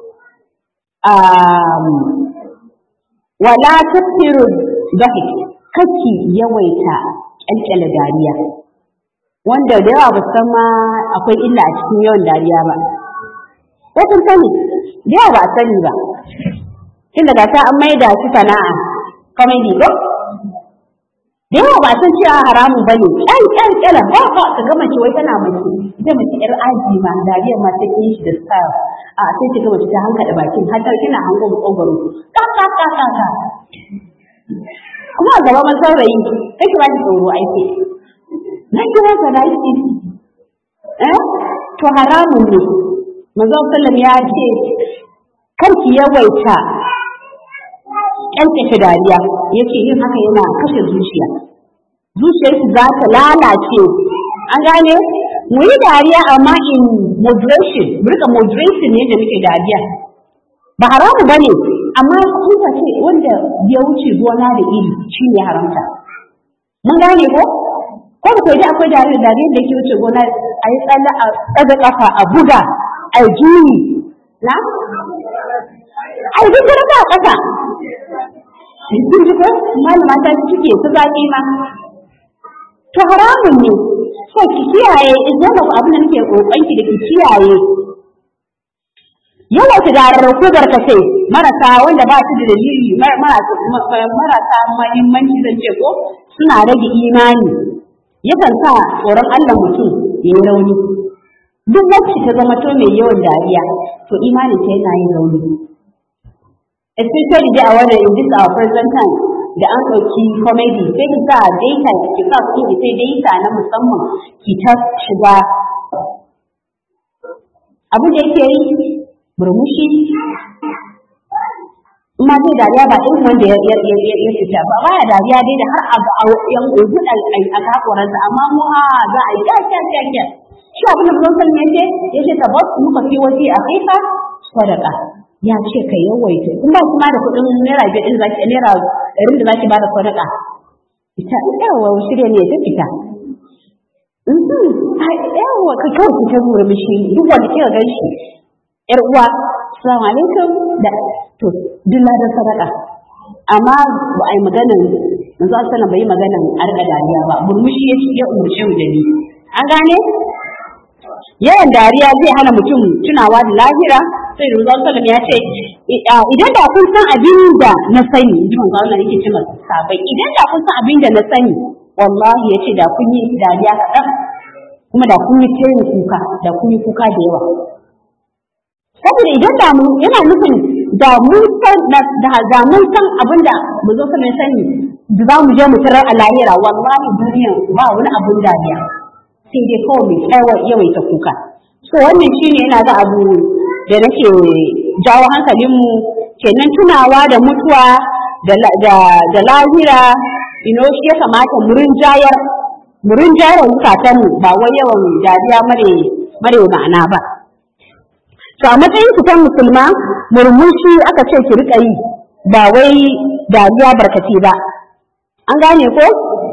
wala tafsiru dahik kake yawaita kyalkyala dariya wanda da yawa ba san ma akwai illa a cikin yawan dariya ba ko kun sani da yawa ba a sani ba tun daga ta an maida shi sana'a comedy ko da yawa ba san cewa haramun ba ne ƙyan ƙyan ƙyalan ba ba ka gama ce wai tana mace ita mace ƴar aji ma dariyar ma ta shi da style a sai ta gama ta hankaɗa bakin har ta kina hango makogwaro ka ka ka ka ka kuma a gaba man saurayi kake ba ki tsoro aiki na kira ka da shi eh to haramun ne manzo sallam ya ce kar ki yawaita ƙyanƙyashe dariya ya ce yin haka yana kashe zuciya zuciyarki za ta lalace an gane mu yi dariya amma in moderation mu rika moderation ne da muke dariya ba haramu ba ne amma kuka ce wanda ya wuce gona da iri shi ne haramta mun gane ko ko da kai akwai dariya dariya da ke wuce gona a yi tsalle a tsaga kafa a buga a juyi na a yi duk a ƙasa kun ji ko malama ta cike su zaƙi ma to haramun ne so ki kiyaye idan ba abin da nake kokon ki da ki kiyaye yawa ta darar ko barkace marasa wanda ba su da dalili marasa mahimmanci zan ce ko suna rage imani yakan sa tsoron Allah mutum ya yi rauni duk wacce ta zama to mai yawan dariya to imanin ta yana yin rauni especially dai a wannan in this our present time da an ɗauki comedy sai ki sa data ki sa kuɗi sai data na musamman ki ta shiga abin da yake yi murmushi ma zai dariya ba irin wanda ya fita ba baya dariya dai da har a ga yan ogun a kakoransa amma mu a za a yi kya kya kya kya shi abin da mun san yace yace tabbas muka fi waje a kaifa sadaka ya ce ka yawaita in ba kuma da kuɗin naira biyar ɗin zaki naira ɗarin da zaki bada sadaka ita yawa shirya ne ta fita yawa ka kawai ki ta zuwa mishi duk wanda kika gan shi yar uwa assalamu alaikum da to duk ladan sadaka amma ba a yi maganan manzo sallallahu bai yi maganan arka dariya ba murmushi ya ya umurce mu da ni an gane yawan dariya zai hana mutum tunawa da lahira sai da sallam ya ce idan da kun san abin da na sani in ji manzo Allah yake ce masa sabai idan da kun san abin da na sani wallahi yace da kun yi dariya kaɗan kuma da kun yi tayin kuka da kun yi kuka da yawa saboda idan da mu yana nufin da mun san da da mun san abin da manzo sallam ya sani da za mu je mu tarar a lahira wallahi duniya ba wani abin dariya sai dai kawai mai tsawa yawaita kuka so wannan shine yana ga abu da nake jawo hankalinmu kenan tunawa da mutuwa da lahira ino shi ya kamata murin jayar murin jayar zukatanmu ba wai yawan dariya mare mare ma'ana ba to a matsayin ku kan musulma murmushi aka ce ki rika yi ba wai dariya barkace ba an gane ko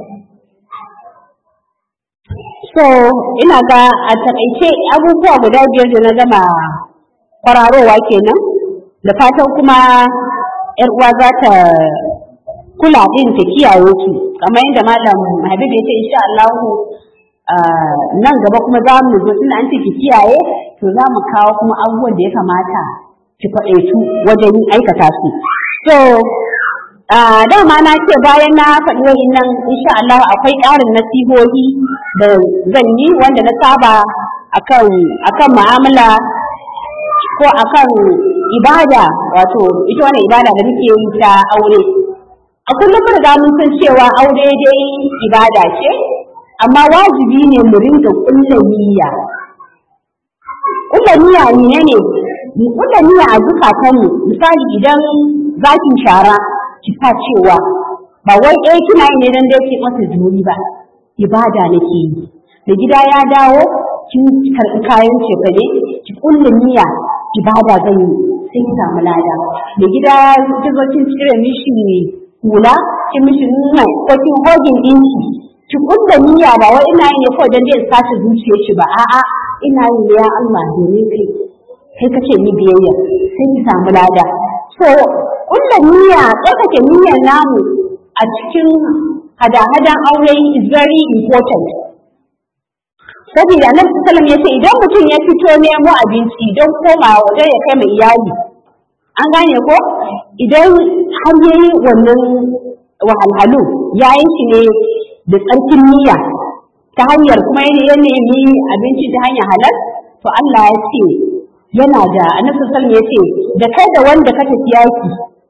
so ina ga a takaice abubuwa guda biyar da na gama kwararowa kenan da fatan kuma yar uwa za ta kula din ta kiyaye ki kamar yadda malam Habib ya ce insha Allah nan gaba kuma za mu zo tunda an ce ki kiyaye to za mu kawo kuma abubuwan da ya kamata ki faɗaitu wajen aikata su so dama na ce bayan na faɗi wa'innan insha Allah akwai ƙarin nasihohi da zan yi wanda na saba akan akan mu'amala ko akan ibada wato ita wannan ibada da muke yi ta aure a kullum riga mun san cewa aure dai ibada ce amma wajibi ne mu ringa kulla niyya kulla niyya ne ne kulla niyya a zukatanmu misali idan zaki shara ki sa cewa ba wai eh kina yi ne dan dai ki masa juri ba ibada nake yi da gida ya dawo kin karɓi kayan cefane ki kulla niyya ibada zan yi sai ki samu lada da gida ki zo kin cire mishi hula kin mishi nuna ko kin hogin dinki ki kulla niyya ba wai ina yi ne kawai dan dai sace zuciyar shi ba a'a ina yi ne ya Allah domin kai kai kace ni biyayya sai ki samu lada so kulla niyya tsarkake niyyar namu a cikin hada-hadan aure is very important saboda annabi sallallahu ya ce idan mutum ya fito nemo abinci don komawa wajen ya kai mai iyali an gane ko idan har yayi wannan wahalhalu ya yi shi ne da tsarkin niyya ta hanyar kuma ya nemi abinci ta hanyar halal to Allah ya ce yana da annabi sallallahu ya ce da kai da wanda ka tafi yaki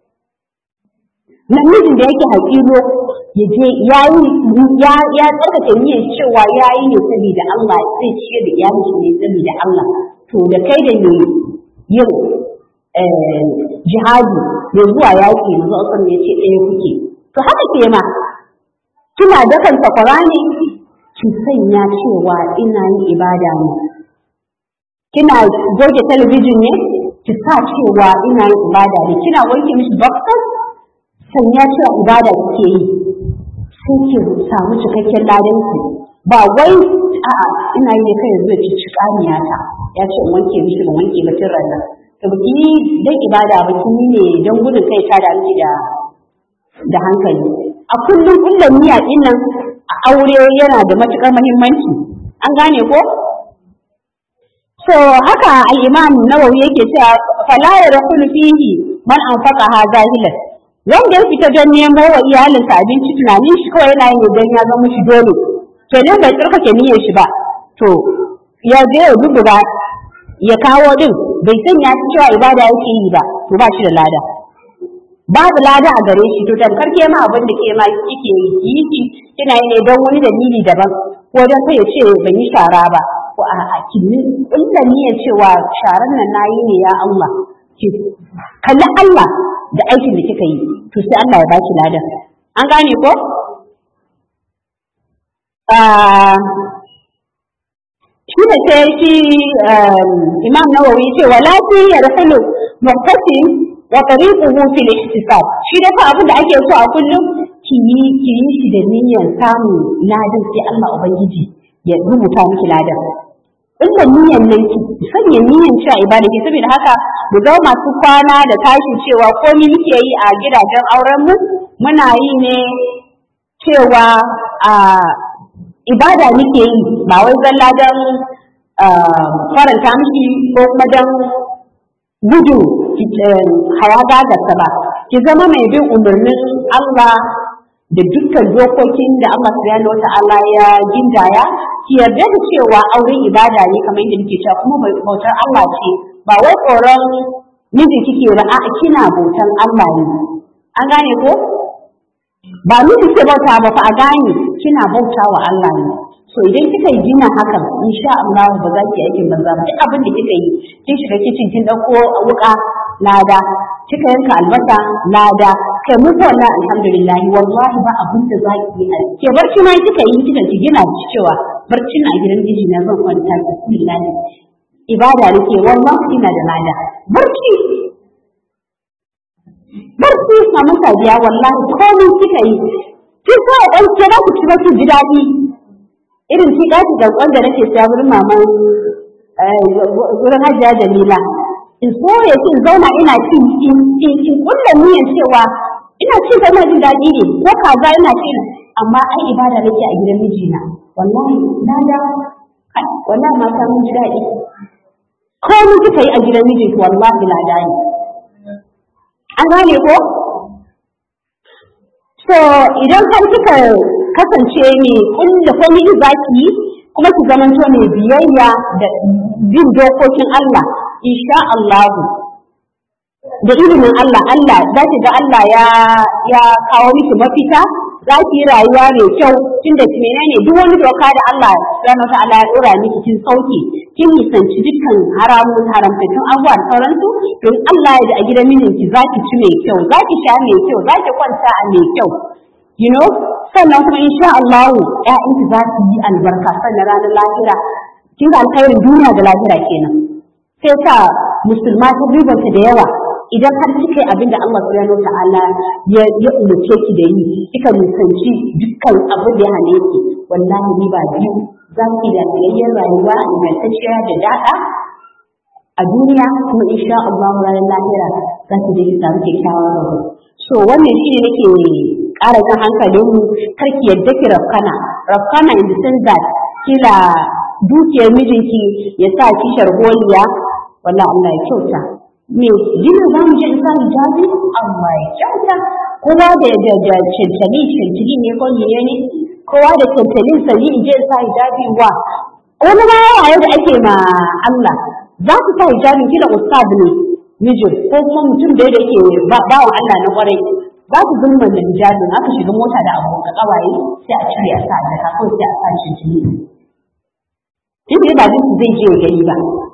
namijin da yake haƙiro ya je ya yi ya ya tsarkake niyyar cewa ya yi ne saboda Allah zai ciyar da iyalin shi ne saboda Allah to da kai da ne yin jihadi mai zuwa yaƙi manzo Allah ya ce ɗaya kuke to haka ke ma kina dakan sakwara ne ki sanya cewa ina yin ibada ne kina goge talabijin ne ki sa cewa ina yin ibada ne kina wanke mishi boxer sanya cewa ibada kike yi sai ki samu cikakken ladan ki ba wai a'a ina yi ne kai yanzu ki ci kaniya ta ya ce in wanke mishi ban wanke ba tun ranar to baki yi dan ibada ba kin yi ne dan gudun kai ta da miki da da hankali a kullum kullum niyya din nan a aure yana da matukar muhimmanci an gane ko so haka al-imam nawawi yake cewa fala yarhulu fihi man anfaqa ha zahilan wanda ya fita don nemo wa iyalinsa abinci tunanin shi kawai yana yin don ya zama shi dole to ne bai tsarkake niyyar shi ba to ya je ya dubuga ya kawo din bai sanya shi cewa ibada yake yi ba to ba shi da lada babu lada a gare shi to tamkar ke ma abin da ke ma kike yi yi ki kina yi ne don wani dalili daban ko don kai ya ce ban yi shara ba ko a a kin kulla niyyar cewa sharan nan nayi ne ya Allah ki kalli Allah da aikin da kika yi to sai Allah ya baki ladan an gane ko shi da sai shi imam nawawi ce wala fi yarhulu muqtasim wa tariquhu fil ihtisab shi da fa abin da ake so a kullum ki yi ki yi shi da niyyar samun ladan sai Allah ubangiji ya rubuta miki ladan inda niyyar nan ki sanya niyyar cewa ibada ke saboda haka mu zama masu kwana da tashi cewa komai muke yi a gidajen auren mu muna yi ne cewa a ibada muke yi ba wai zalla don faranta miki ko kuma don gudu haya gagarsa ba ki zama mai bin umarnin Allah da dukkan dokokin da Allah subhanahu wa ta'ala ya gindaya ki yarda da cewa auren ibada ne kamar yadda nake cewa kuma bautar Allah ce ba wai tsoron miji kike ba a kina bautan Allah ne an gane ko ba miji ke bauta ba fa a gane kina bauta wa Allah ne so idan kika yi gina hakan insha Allah ba za ki aikin banza ba duk abin da kika yi kin shiga kicin kin dauko wuka lada kika yanka albasa lada kai mu ko wallahi alhamdulillah wallahi ba abin da za ki yi ke barci ma kika yi kika ki gina cewa barci na gidan miji na zan kwanta bismillah ibada nake wallahi ina da lada barci barci mamun sadiya wallahi komai kika yi kin sa dan ke da ku ci ba ji daɗi irin shi ɗaki da da nake siya wurin maman wurin hajiya jamila in so ya ce zauna ina ci in in kulla niyyar cewa ina ci ina jin daɗi ne ko kaza ina ci amma ai ibada nake a gidan mijina wallahi na da wallahi mata mun ji daɗi komai kika yi a gidan mijinki wallahi lada ne an gane ko so idan har kika kasance ne kulla komai za ki yi kuma ki zamanto mai biyayya da bin dokokin Allah insha Allah da ilimin Allah Allah za ki ga Allah ya ya kawo miki mafita za ki yi rayuwa mai kyau tunda menene duk wani doka da Allah subhanahu ta'ala ya dora miki kin sauke kin nisanci dukkan haramun haramtattun abubuwa da sauransu don Allah ya da a gidan mijinki za ki ci mai kyau za ki sha mai kyau za ki kwanta a mai kyau you know sannan kuma insha Allah ƴaƴanki za su yi albarka sannan ranar lahira kin ga alkhairin duniya da lahira kenan sai sa musulma ta ribanta da yawa idan har kika yi abin da Allah subhanahu ta'ala ya ya umarce ki da yi kika nisanci dukkan abin da ya hane ki wallahi ni ba biyu za ki da tsayayyen rayuwa ingantacciya da daɗa a duniya kuma insha Allah ranar lahira za ki je ki samu kyakkyawan rabo so wannan shi ne nake ƙara jan hankalin mu kar ki yadda ki rafkana rafkana in the sense that kila dukiyar mijinki ya sa ki sharholiya wallahi Allah ya kyauta me jina za mu je in sa hijabi Allah ya kyauta kowa da da da cancali cancali ne ko ne ne kowa da cancanin sa ni in je in sa hijabi wa wani ma yawa da ake ma Allah za ku sa hijabin kila ustad ne mijin ko kuma mutum da yake bawan Allah na kwarai za ku zumman da hijabin aka shiga mota da abokan kawaye sai a cire a sa da kawai sai a sa cancali in ba zai zai je gani ba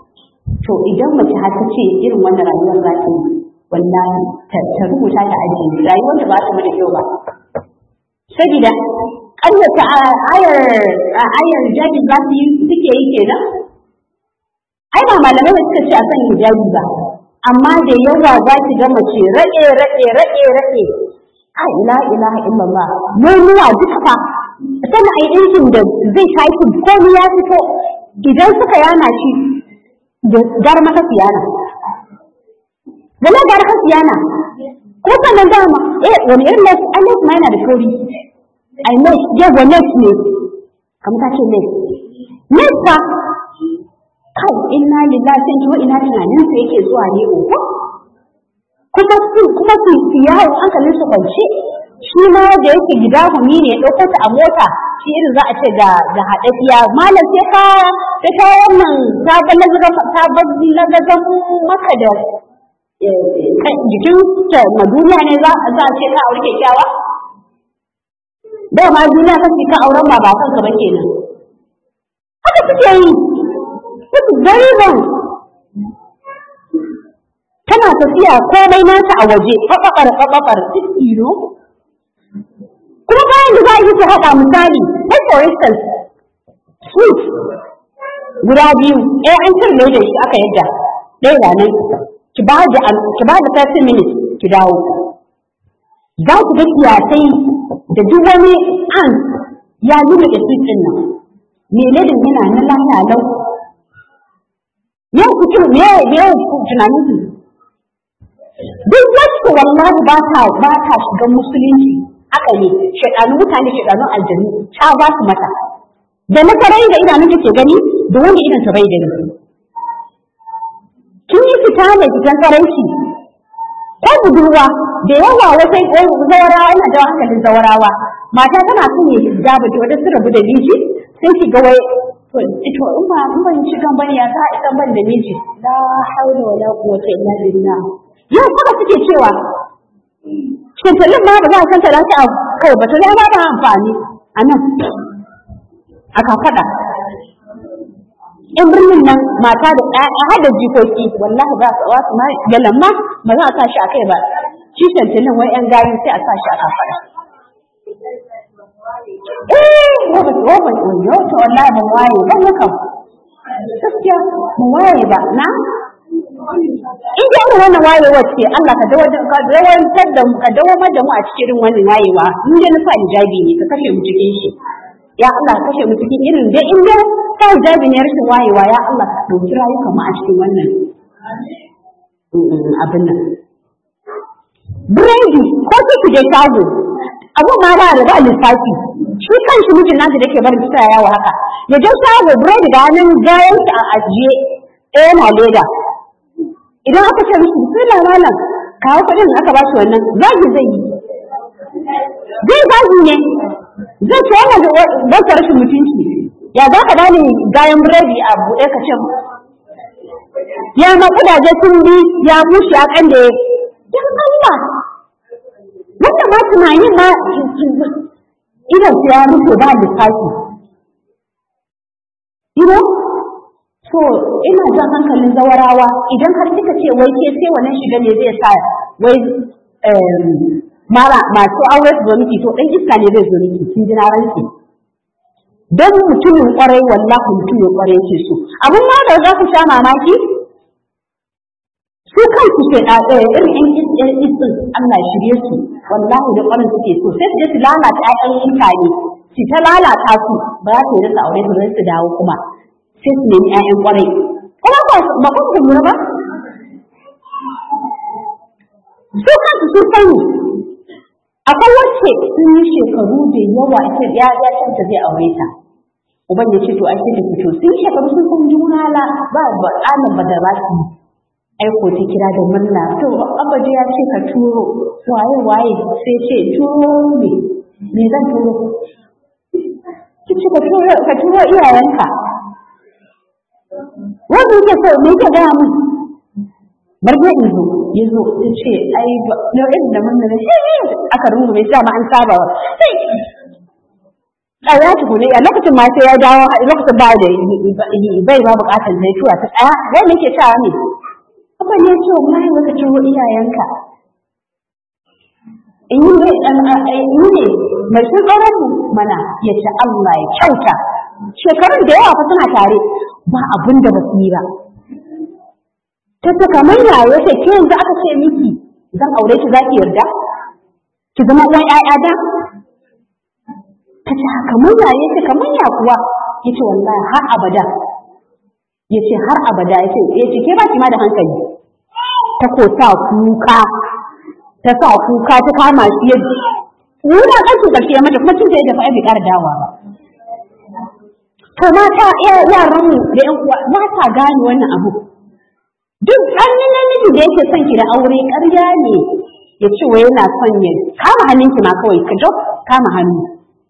to idan mace har ta ce irin wannan rayuwar za ta yi wallahi ta rubuta ta ajiye rayuwar da ba ta mata kyau ba saboda ƙaryata ayar ayar hijabi za su yi suke yi kenan ai ba malamai da suka ce a kan hijabi ba amma da yawa za ki ga mace raɗe raɗe raɗe raɗe a ila ilaha illallah nonuwa duka fa sannan ai ɗinkin da zai tashi komai ya fito idan suka yana shi da gara maka siyana wala gara ka siyana ko sannan dama eh wani irin les ai les ma yana da kauri ai les yawa les ne kamar ta ce les les fa kai inna lillahi sai ko ina tunanin sa yake zuwa ne ko kuma su kuma su yawo hankalin su kwance shi ma da yake gida humi ne ya ɗauko ta a mota shi irin za a ce ga ga haɗaɗiya malam sai ka sai ka wannan ta balaga ta balaga maka da jikin ta ma duniya ne za za a ce ka aure kyakkyawa da ma duniya kake ka auren ma ba kanka ba kenan haka suke yi It's very wrong. Tana tafiya komai nata a waje, faɓaɓar faɓaɓar duk iro. Kuma bayan da za a yi ta haɗa misali, like for instance, sweet guda biyu, ɗaya an cire da shi aka yadda, ɗaya da nan, ki ba da ki ba da 30 minutes ki dawo. Za ku ga kiyasai da duk wani an ya nuna da sweet ɗin nan. Me ladin yana na lafiya lau yau kuke me yau tunanin su duk wacce wallahi ba ta ba ta shiga musulunci haka ne shedanu mutane shedanu aljanu ta ba su mata da na karai da idanun ke gani da wanda idan ta bai gani kin yi fita ne fitan karanci ko budurwa da yawa wata zawarawa yana da hankalin zawarawa mata tana son ya hijaba ta wadda su rabu da miji sai ki ga wai to ito in ba in ban ci gan bane ya ta idan ban da miji la haula wala quwwata illa billah yau kuma suke cewa shintalin ma ba za a kanta lafi a kai ba ta zai ba da amfani a nan a kafada in birnin nan mata da ɗaya har da jikoki wallahi ba su wasu ma galan ma ba za a sa shi a kai ba shi shintalin wai yan gari sai a sa shi a kafada eh wata tsohon oyo to wallahi ban waye ban haka gaskiya ban waye ba na in ji irin wannan wayewar ce Allah ka dawantar da mu ka dawamar da mu a cikin wannan wayewa in dai na sa hijabi ne ka kashe mu cikin shi ya Allah ka kashe mu cikin irin dai in dai sa hijabi ne rashin wayewa ya Allah ka ɗauki rayukan mu a cikin wannan abin nan Biredi ko ki je shago abu ma ba da ba lissafi shi kanshi mijin nasu da ke barin ta yawo haka ya je shago biredi da hannun gayan shi a ajiye ɗaya na leda idan aka ce mishi bismillah malam kawo kuɗin aka ba shi wannan zagi zai yi zai zagi ne zai ce wannan wata rashin mutunci ya za ka dani gayan biredi a buɗe ka ce ya ma kudaje sun bi ya bushe ya kande dan Allah wanda ma tunani ma idan su ya mutu ba lissafi ina so ina jan hankalin zawarawa idan har kika ce wai ke sai wannan shiga ne zai sa wai mara masu aure su zo miki to dan iska ne zai zo miki kin ji na ranki dan mutumin kwarai wallahi mutumin kwarai yake so abun ma da za ku sha mamaki su kansu ke da irin yan isin Allah shirye su wallahi da kwarin suke so sai su je su lalata ƴaƴan mutane su ta lalata su ba za su yi rasa aure su zai su dawo kuma sai su nemi ƴaƴan kwarai kuma ba ba ku ku lura ba su kansu sun sani akwai wacce sun yi shekaru da yawa ita ya ya canta zai aure ta uban ya ce to ai sai ta fito sun shekaru sun san juna la ba ba ɗanin ba da za su yi aiko ta kira da murna to abaji ya ce ka turo waye waye sai ce turo ne me zan turo ki ce ka turo ka turo iyayenka wanda yake so me yake gaya min bar zai in zo ya zo ta ce ai ba na irin da murna ne aka rungume shi ma an saba wa sai tsaya tukune a lokacin ma sai ya dawo lokacin ba da bai ba bukatar zai tura ta tsaya wai nake cewa ne kuma ne ce wallahi wata ciwo iyayenka in yi ne mai sun tsoron mana ya ce Allah ya kyauta shekarun da yawa fa suna tare ba abin da ba su yi ba ta ce kamar yaya ce ke yanzu aka ce miki zan aure ki za ki yarda ki zama uwan ƴaƴa da ta ce kamar yaya ce kamar ya kuwa ya ce wallahi har abada ya ce har abada ya ce ya ce ke ba ki ma da hankali ta ko sa kuka ta sa kuka ta kama shi ya nuna ƙarshen ƙarshe ya mata kuma cin zai tafi bai ƙara dawa ba to mata yaran mu da ƴan uwa ba ta gane wannan abu duk hannun namiji da yake son ki da aure ƙarya ne ya ce wai yana son ya kama hannunki ma kawai ka dok kama hannu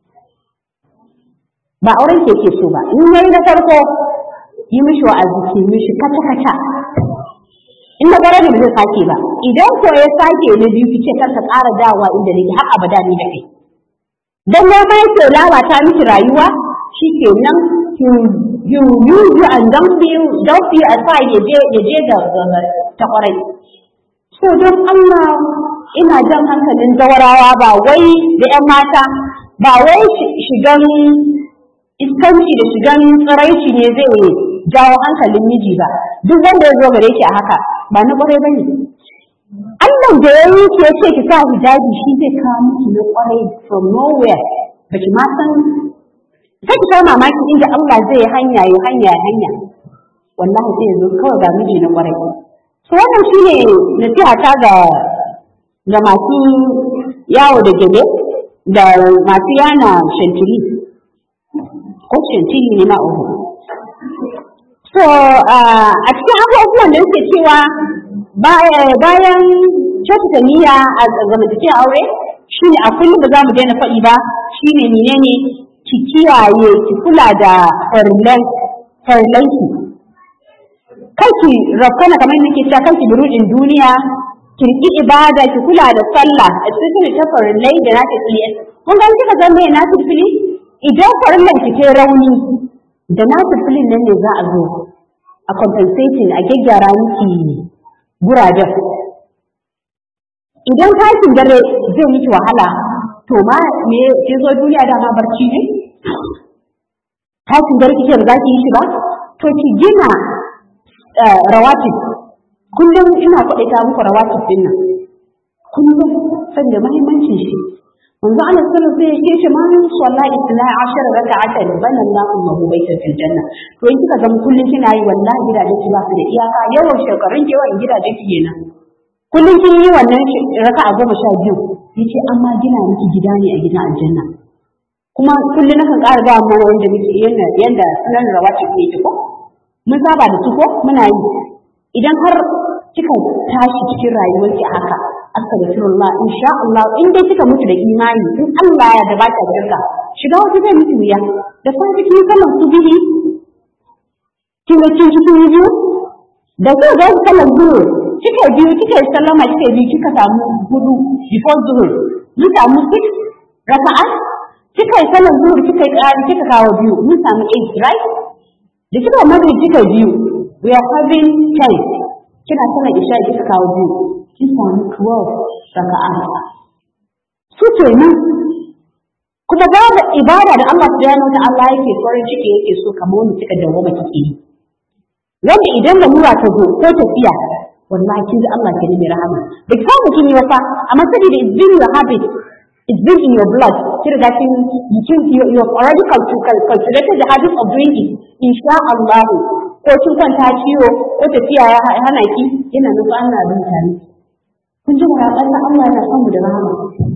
ba auren ke ke so ba in yayi na farko yi mishi wa'azi ki mishi kata kata in na gara da zai sake ba idan ko ya sake na biyu ki ce kar ka ƙara dawowa inda nake har abada ni da kai dan ya mai ke lalata miki rayuwa shi ke nan you use you and don't feel don't feel aside ya je ya je da ta kwarai so don Allah ina jan hankalin zawarawa ba wai da ƴan mata ba wai shigan iskanci da shigan tsiraici ne zai jawo hankalin miji ba duk wanda ya zo gare ki a haka ba na kwarai bane Allah da ya yi ki yace ki sa hijabi shi zai kawo miki na kwarai from nowhere baki ma san sai ki kawo mamaki inda Allah zai hanya ya hanya ya hanya wallahi sai yanzu kawai ga miji na kwarai so wannan shine nasiha ta ga ga masu yawo da gele da masu yana shantiri ko shantiri ne na uku so a cikin abubuwan da suke cewa bayan kyautata niyya a zamantakewar aure shine a kullum ba za mu daina faɗi ba shine menene ki kiyaye ki kula da farillanki kanki rafkana kamar nake cewa kanki burudin duniya ki riki ibada ki kula da sallah especially ta farillai da na tafiye kun ga kika ga me na tafiye idan farillan ki ke rauni da na tafiye nan ne za a zo a compensating a gyaggyara miki gurajen idan tashin dare zai miki wahala to ma me ke zo duniya dama barci ne tashin dare kike ba za ki yi shi ba to ki gina rawatib kullum ina kwaɗaita muku rawatib din nan kullum sanda muhimmancin shi manzo Allah sallallahu alaihi wasallam sai ya ce man salla isna ashar raka'atan bana Allahu lahu baitan fil janna to in kika zama kullum kina yi wallahi gidajen ki ba su da iyaka yawan shekarun ki yawan gidajen ki kenan kullum kin yi wannan raka'a goma sha biyu yace amma gina miki gida ne a gidan aljanna kuma kullum nakan ƙara ga mu wanda muke yanda yanda sunan rawatib ne ko mun saba da su ko muna yi idan har kika tashi cikin rayuwarki a haka astaghfirullah insha Allah in dai kika mutu da imani in Allah ya da baka shirka shiga wata zai miki wuya da kuma cikin sallan subihi kin ga kin cikin biyu da kika ga sallan zuhur kika biyu kika sallama kika biyu kika samu hudu before zuhur mun samu six raka'a kika yi sallan zuhur kika yi ƙari kika kawo biyu mun samu eight right da kika magana kika biyu we are having ten kina sallar isha kika kawo biyu kin samu twelve raka'a su kenan kuma ba da ibada da Allah subhanahu wa ta'ala yake farin ciki yake so kamar wanda kika dawo ba kike yi wanda idan da mura ta zo ko tafiya wallahi kin ji Allah ke nemi rahama da samu kin yi wasa amma saboda it's been your habit it's been in your blood kin riga kin kin you have already cultivated the habit of doing it insha Allah ko kin kwanta ciwo ko tafiya ya hana ki yana nufin Allah da mutane kun ji muraƙar Allah yana son mu da rahama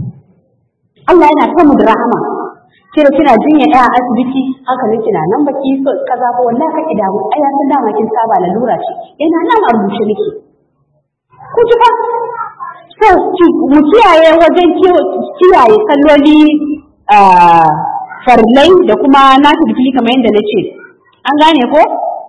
Allah yana son mu da rahama kira kina jinya ɗaya a asibiti hankalin kina nan baki so kaza ba wallahi kake damu ai ya san dama kin saba lalura ce yana nan a rubuce nake ku ji fa so mu kiyaye wajen kiyaye kalloli farlai da kuma na tafi kamar yadda na ce an gane ko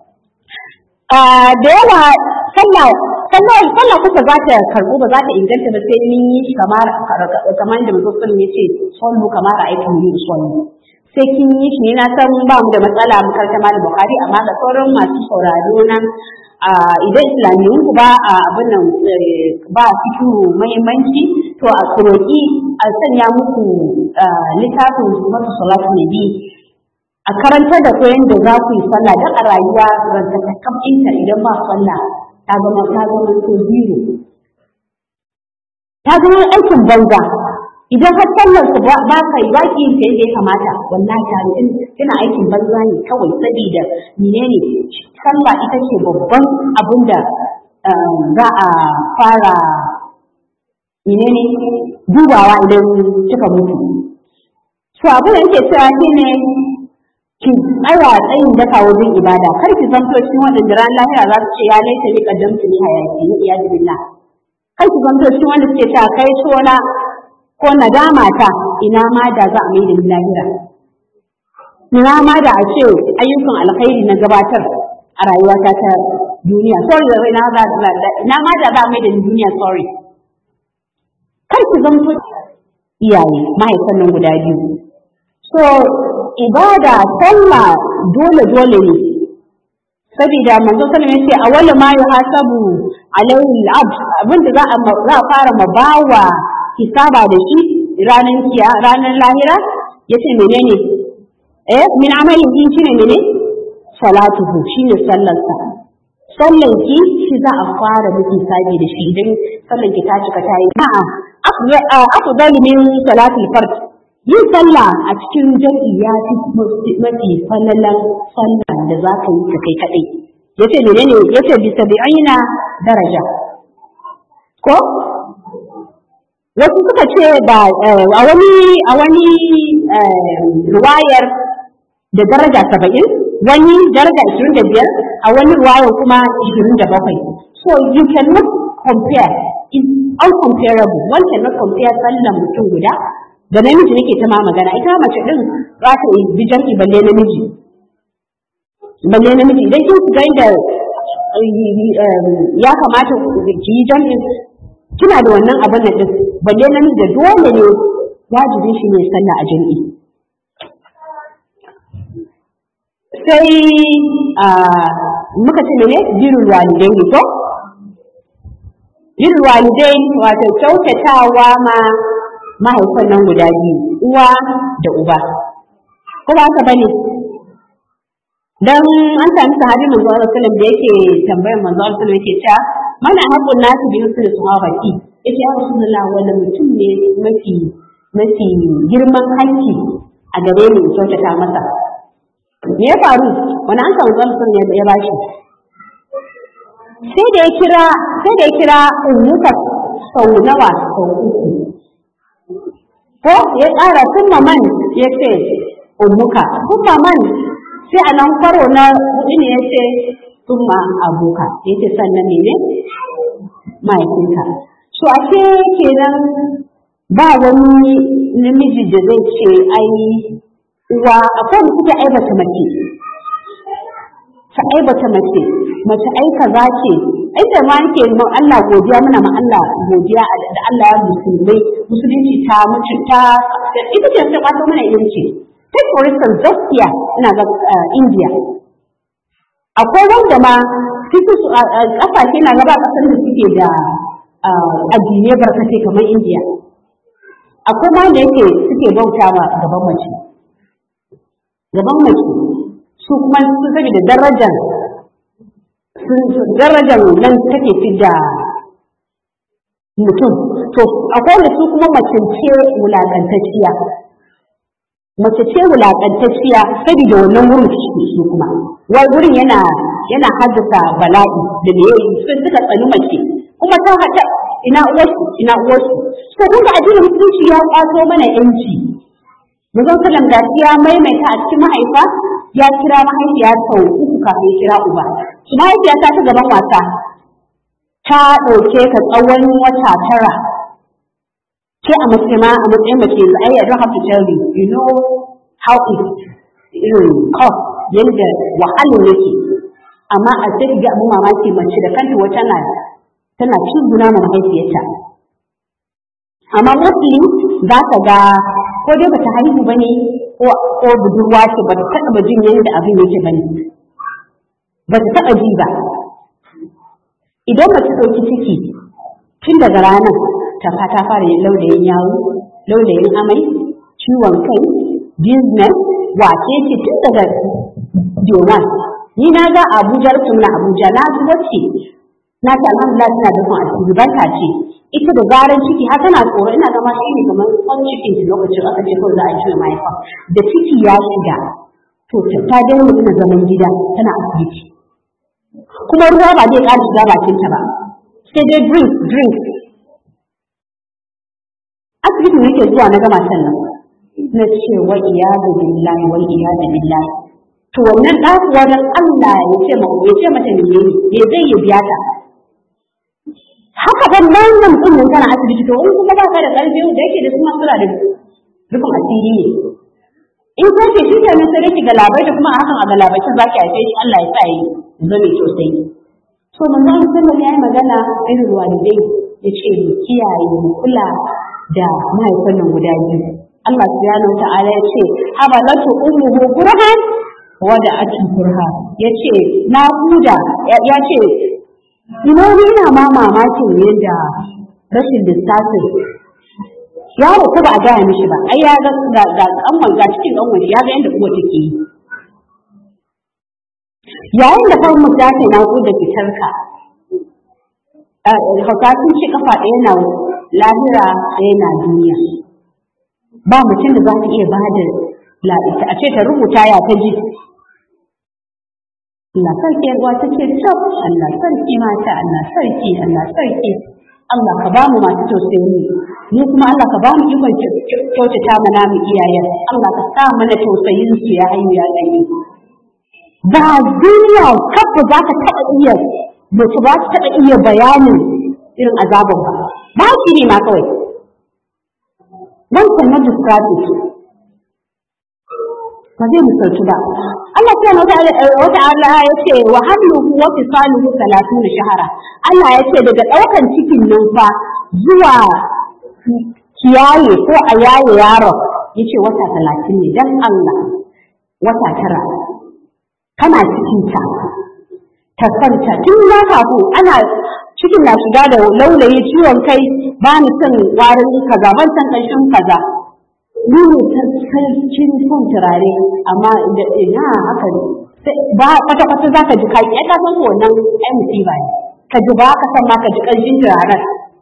da yawa sallah sallah sallah kuka za ta karbu ba za ta inganta ba sai mun yi kamar kamar da mutum sun yace sallu kamar aiki mu sallu sai kin yi shi na san ba mu da matsala mu karanta malam Bukhari amma ga sauran masu sauraro na idan islamiyyun ku ba a abin nan ba fitu muhimmanci to a kuroki a sanya muku littafin sifatu salatu nabi a karantar da ku yadda za ku yi sallah don a rayuwa rantakakkan inta idan ba sallah ta zama ta zama ko zero ta zama aikin banza idan har sallar ku ba ka yi baki yin ta yadda ya kamata wallahi ta in kina aikin banza ne kawai saboda menene sallah ita ce babban abin da za a fara menene dubawa idan kika mutu to abin da yake cewa shine ki tsaya tsayin daka wajen ibada kar ki zanto cikin waɗanda ran lahira za su ce ya laita ni kaddamtu ni hayati ni iyadu billah kar ki zanto cikin wanda suke cewa kai sona ko nadama ta ina ma da za a mai da ni lahira ina ma da a ce ayyukan alkhairi na gabatar a rayuwata ta duniya sorry da ina ma da za a mai da ni duniya sorry kar ki zanto iyaye mahaifan nan guda biyu so ibada sallah dole dole ne saboda manzo sallallahu alaihi wasallam awwal ma yuhasabu alaihi al-abd abinda za a za a fara mabawa hisaba da shi ranar kiya ranar lahira yace menene eh min amalin din shine mene salatuhu shine sallarsa sallan ki shi za a fara miki hisabi da shi idan sallan ki ta cika ta yi a'a afdal min salatul fard yin sallah a cikin jam'i ya fi mafi falalan sallah da za ka yi ka kai kaɗai ya ce menene ya ce bisa bi aina daraja ko wasu suka ce da a wani a wani ruwayar da daraja saba'in wani daraja ishirin da biyar a wani ruwayar kuma ishirin da bakwai so you cannot compare is uncomparable one cannot compare sallan mutum guda da namiji nake ta ma magana ita mace din za ta yi bijanki balle namiji balle namiji idan kin ga inda ya kamata ki yi jam'in kina da wannan abin da din balle namiji da dole ne wajibin shi ne sallah a jami'i sai muka ce ne birul walidai ne to birul walidai wato kyautatawa ma mahaifan nan guda biyu uwa da uba ko ba haka bane dan an sami sahabi manzo Allah sallallahu da yake tambayar manzo Allah sallallahu yake cewa mana haqqun nasu bi husnul sahabati yace ya rasulullah wanda mutum ne mafi mafi girman haƙƙi a gare ni kyautata masa me ya faru wani an samu tsamsun ne ya bashi sai da ya kira sai da ya kira ummuka sau nawa sau uku ko ya ƙara kuma man ya ce ummuka kuma man sai a nan karo na hudu ne ya ce kuma abuka ya ce sannan ne mahaifinka so a ce kenan ba wani namiji da zai ce ai uwa akwai mutu da aibata mace ta aibata mace mace ai kaza ce inda ma yake ma Allah godiya muna ma Allah godiya da Allah ya musulmai musulunci ta mutu ta ita ce ta kwato mana yanci take for instance Zambia ina ga India akwai wanda ma suke su kasashe na gaba kasar da suke da addinai barkatai kamar India akwai ma da yake suke bauta ma gaban mace gaban mace su kuma su sake da darajar darajar nan take fi da mutum to akwai da su kuma mace ce wulakantacciya mace ce wulakantacciya saboda wannan wurin su kuma wai wurin yana yana haddasa bala'i da me sun suka tsani mace kuma ta hada ina uwarsu ina uwarsu to kun ga addinin musulunci ya kwato mana yanci Manzon sallam da ya maimaita a cikin mahaifa ya kira mahaifiya sau uku kafin ya kira uba. Su mahaifiya ta ta gaban wasa ta ɗauke ka tsawon wata tara. Ke a matsayin a matsayin mace yanzu ai I don't have to tell you you know how it irin cost yadda wahalar yake. Amma a sai ga abin mamaki mace da kanta wata na tana cin guna ma mahaifiyarta. Amma mostly za ka ga ko dai bata haihu ba ne ko budurwa ce ba ta taɓa jin yadda abin yake bane ba ta taɓa ji ba idan mace ɗauki ciki tun daga ranar ta ta fara yin laudayin yawo laudayin amai ciwon kai business wace ce tun daga doma ni na ga abuja rufin na abuja na ji wacce na ce alhamdulillah tana da kun asiri barka ce ita da zaran ciki har tana tsoro ina zama shi ne kamar kwan cikin ta lokacin aka ce kawai za a juya mahaifa da ciki ya shiga to ta daina tana zaman gida tana asibiti kuma ruwa ba zai ƙara shiga bakin ta ba sai dai drink drink asibitin yake zuwa na gama sannan na ce wa iyadu billahi wa iyadu billahi to wannan ɗakuwa don Allah ya ce ma ya ce mata ne ne zai yi biya ta haka ban nan nan din nan kana asibiti to in kuma ba ka da ƙarfi da yake da suna sura da rufin asiri ne in ka ce shi kenan sai ki galabai da kuma a hakan a galabai za ki haife shi Allah ya sa yi zame sosai so manzo sallallahu ya yi magana irin walidai ya ce mu kiyaye mu kula da mahaifan nan guda biyu Allah subhanahu wa ta'ala ya ce habalatu ummuhu kurhan wa da atu kurha ya ce na huda ya ce ina ni ina ma mamakin yadda rashin lissafin yaro ko ba a gaya mishi ba ai ya ga ga ga kanwan ga cikin kanwan ya ga yadda uwa take yi yayin da farmu ta ce na da fitar ka hauka sun ce kafa ɗaya na lahira ɗaya na duniya ba mutum da za ta iya ba da la'ita a ce ta rubuta ya ta ji Allah sarki uwa ta ce tab Allah sarki mata Allah sarki Allah sarki Allah ka ba mu masu tausayi mu kuma Allah ka ba mu ikon kyautata mana mu iyayen Allah ka sa mana tausayin su ya hayyu ya gani ba duniya kafa za ka taɓa iya mace ba ta taɓa iya bayanin irin azabin ba ba shi ne ma kawai wancan na distrafic ba zai misaltu ba Allah subhanahu wa ta'ala ya ce wa hamluhu wa fisaluhu 30 shahara Allah ya ce daga daukan cikin nan fa zuwa kiyaye ko a yaye yaro yace wata 30 ne dan Allah wata tara kana cikin ta ta kwanta tun na kafin ana cikin na shiga da laulayi ciwon kai ba ni son warin kaza ban san ƙarshen kaza ni ne sarkin son turare amma da ina haka ba kwata kwata za ka ji kai ya ka san wannan ai musiba ne ka ji ba ka san ma ka ji ƙarshen turaren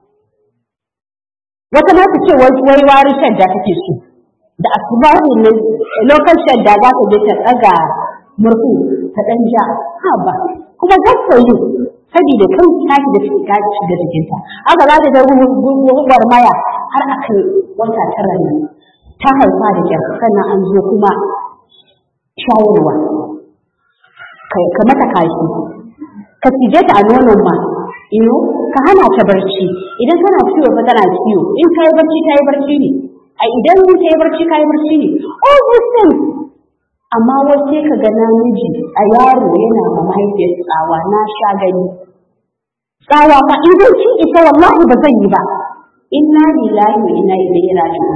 wata ma ta ce wai wari shadda take so da asubahi ne lokacin shadda za ka je ta ɗaga murhu ta ɗan ja ha ba kuma gaskiya yi saboda kan taki da suke gaci da jikinta haka za ta ga guguwar maya har a kai wata tara ne ta haifa da kyar sannan an zo kuma shayarwa ka mata kashi ka cije ta a nonon ma ino ka hana ta barci idan tana ciwo fa tana ciwo in ka yi barci ta yi barci ne a idan ta yi barci ka yi barci ne all these things amma wace ka ga namiji a yaro yana ma mahaifiyar tsawa na sha gani tsawa fa in zai ci ita wallahi ba zan yi ba inna lillahi wa inna ilaihi raji'un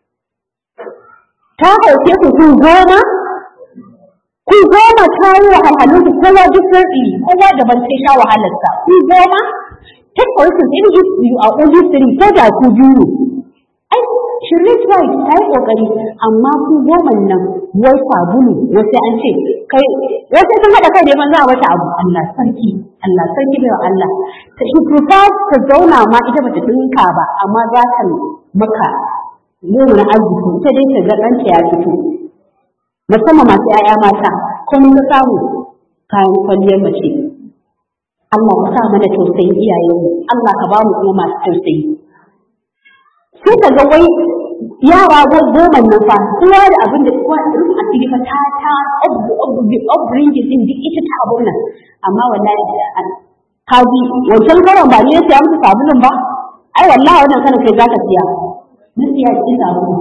ta hauke ku kun goma kun goma ta yi wahalhalun ku kowa duk sarɗi kowa daban sai sha wahalarsa kun goma take for instance in if you are only three ko da ku biyu ai shirin right ta yi kokari amma ku goma nan wai sabulu wasu an ce kai wasu sun haɗa kai ne ban za a wata abu Allah sarki Allah sarki bai wa Allah ta shi prefer ta zauna ma ita bata dinka ba amma za ta maka nuna arziki ita dai ta ga ɗanta ya fito musamman masu ‘ya'ya mata kuma ka samu kayan kwalliyar mace Allah ka sa mana tausayin iyayenmu Allah ka ba mu kuma masu tausayi sai ka ga wai yara goma nan fa kowa da abin da kowa rufin asiri fa ta ta upbringing din duk ita ta abun nan amma wallahi ka ji wancan karon ba ne ya siya musu sabulun ba ai wallahi wannan kanin kai zaka siya na siya cikin sabulu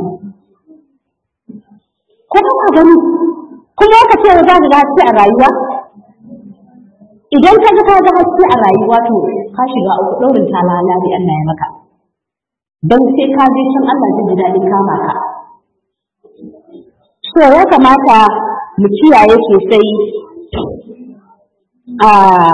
ko ba ka gani kuma ka ce za ka ga haske a rayuwa idan ka ga ka ga haske a rayuwa to ka shiga uku ɗaurin talala ne Allah ya maka don sai ka je can Allah zai ji daɗin kama ka so ya kamata mu kiyaye sosai a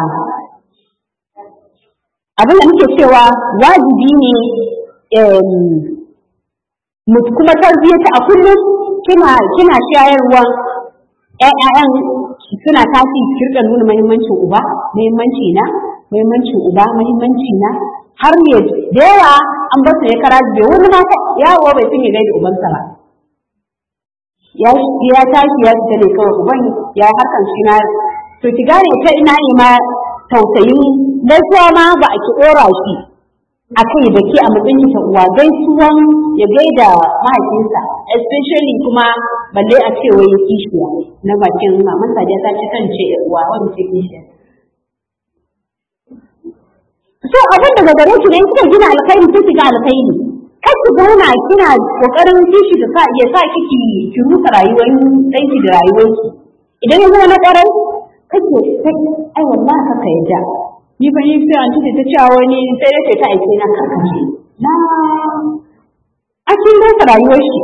abin da muke cewa wajibi ne mu kuma tarbiyyata a kullum kina kina shayarwa ƴaƴan suna tashi kirka nuna muhimmancin uba muhimmanci na muhimmancin uba muhimmanci na har ne da yawa an ba su ne kara bai wani ma yawo bai sun yi gaida ubansa ba ya ya tashi ya fita ne kawai uban ya harkan shi na to ki gane ta ina ne ma tausayin gaisuwa ma ba a ki ɗora shi a kai da ke a matsayin ta uwa gaisuwan ya gaida mahaifinsa especially kuma balle a ce wai kishiya na bakin maman sadiya ta ci kan ce uwa wani ce kishiya so abin daga gare ki ne kika gina alkhairi sai kiga alkhairi kar ki zauna kina kokarin kishi da sa ya sa kiki ki rusa rayuwar danki da rayuwarki idan ya zama na ƙwarai kake sai ai wallahi kaka yadda ni fa ni sai anti ta cewa wani sai da ta aike na kaka ce na a kin rasa rayuwar shi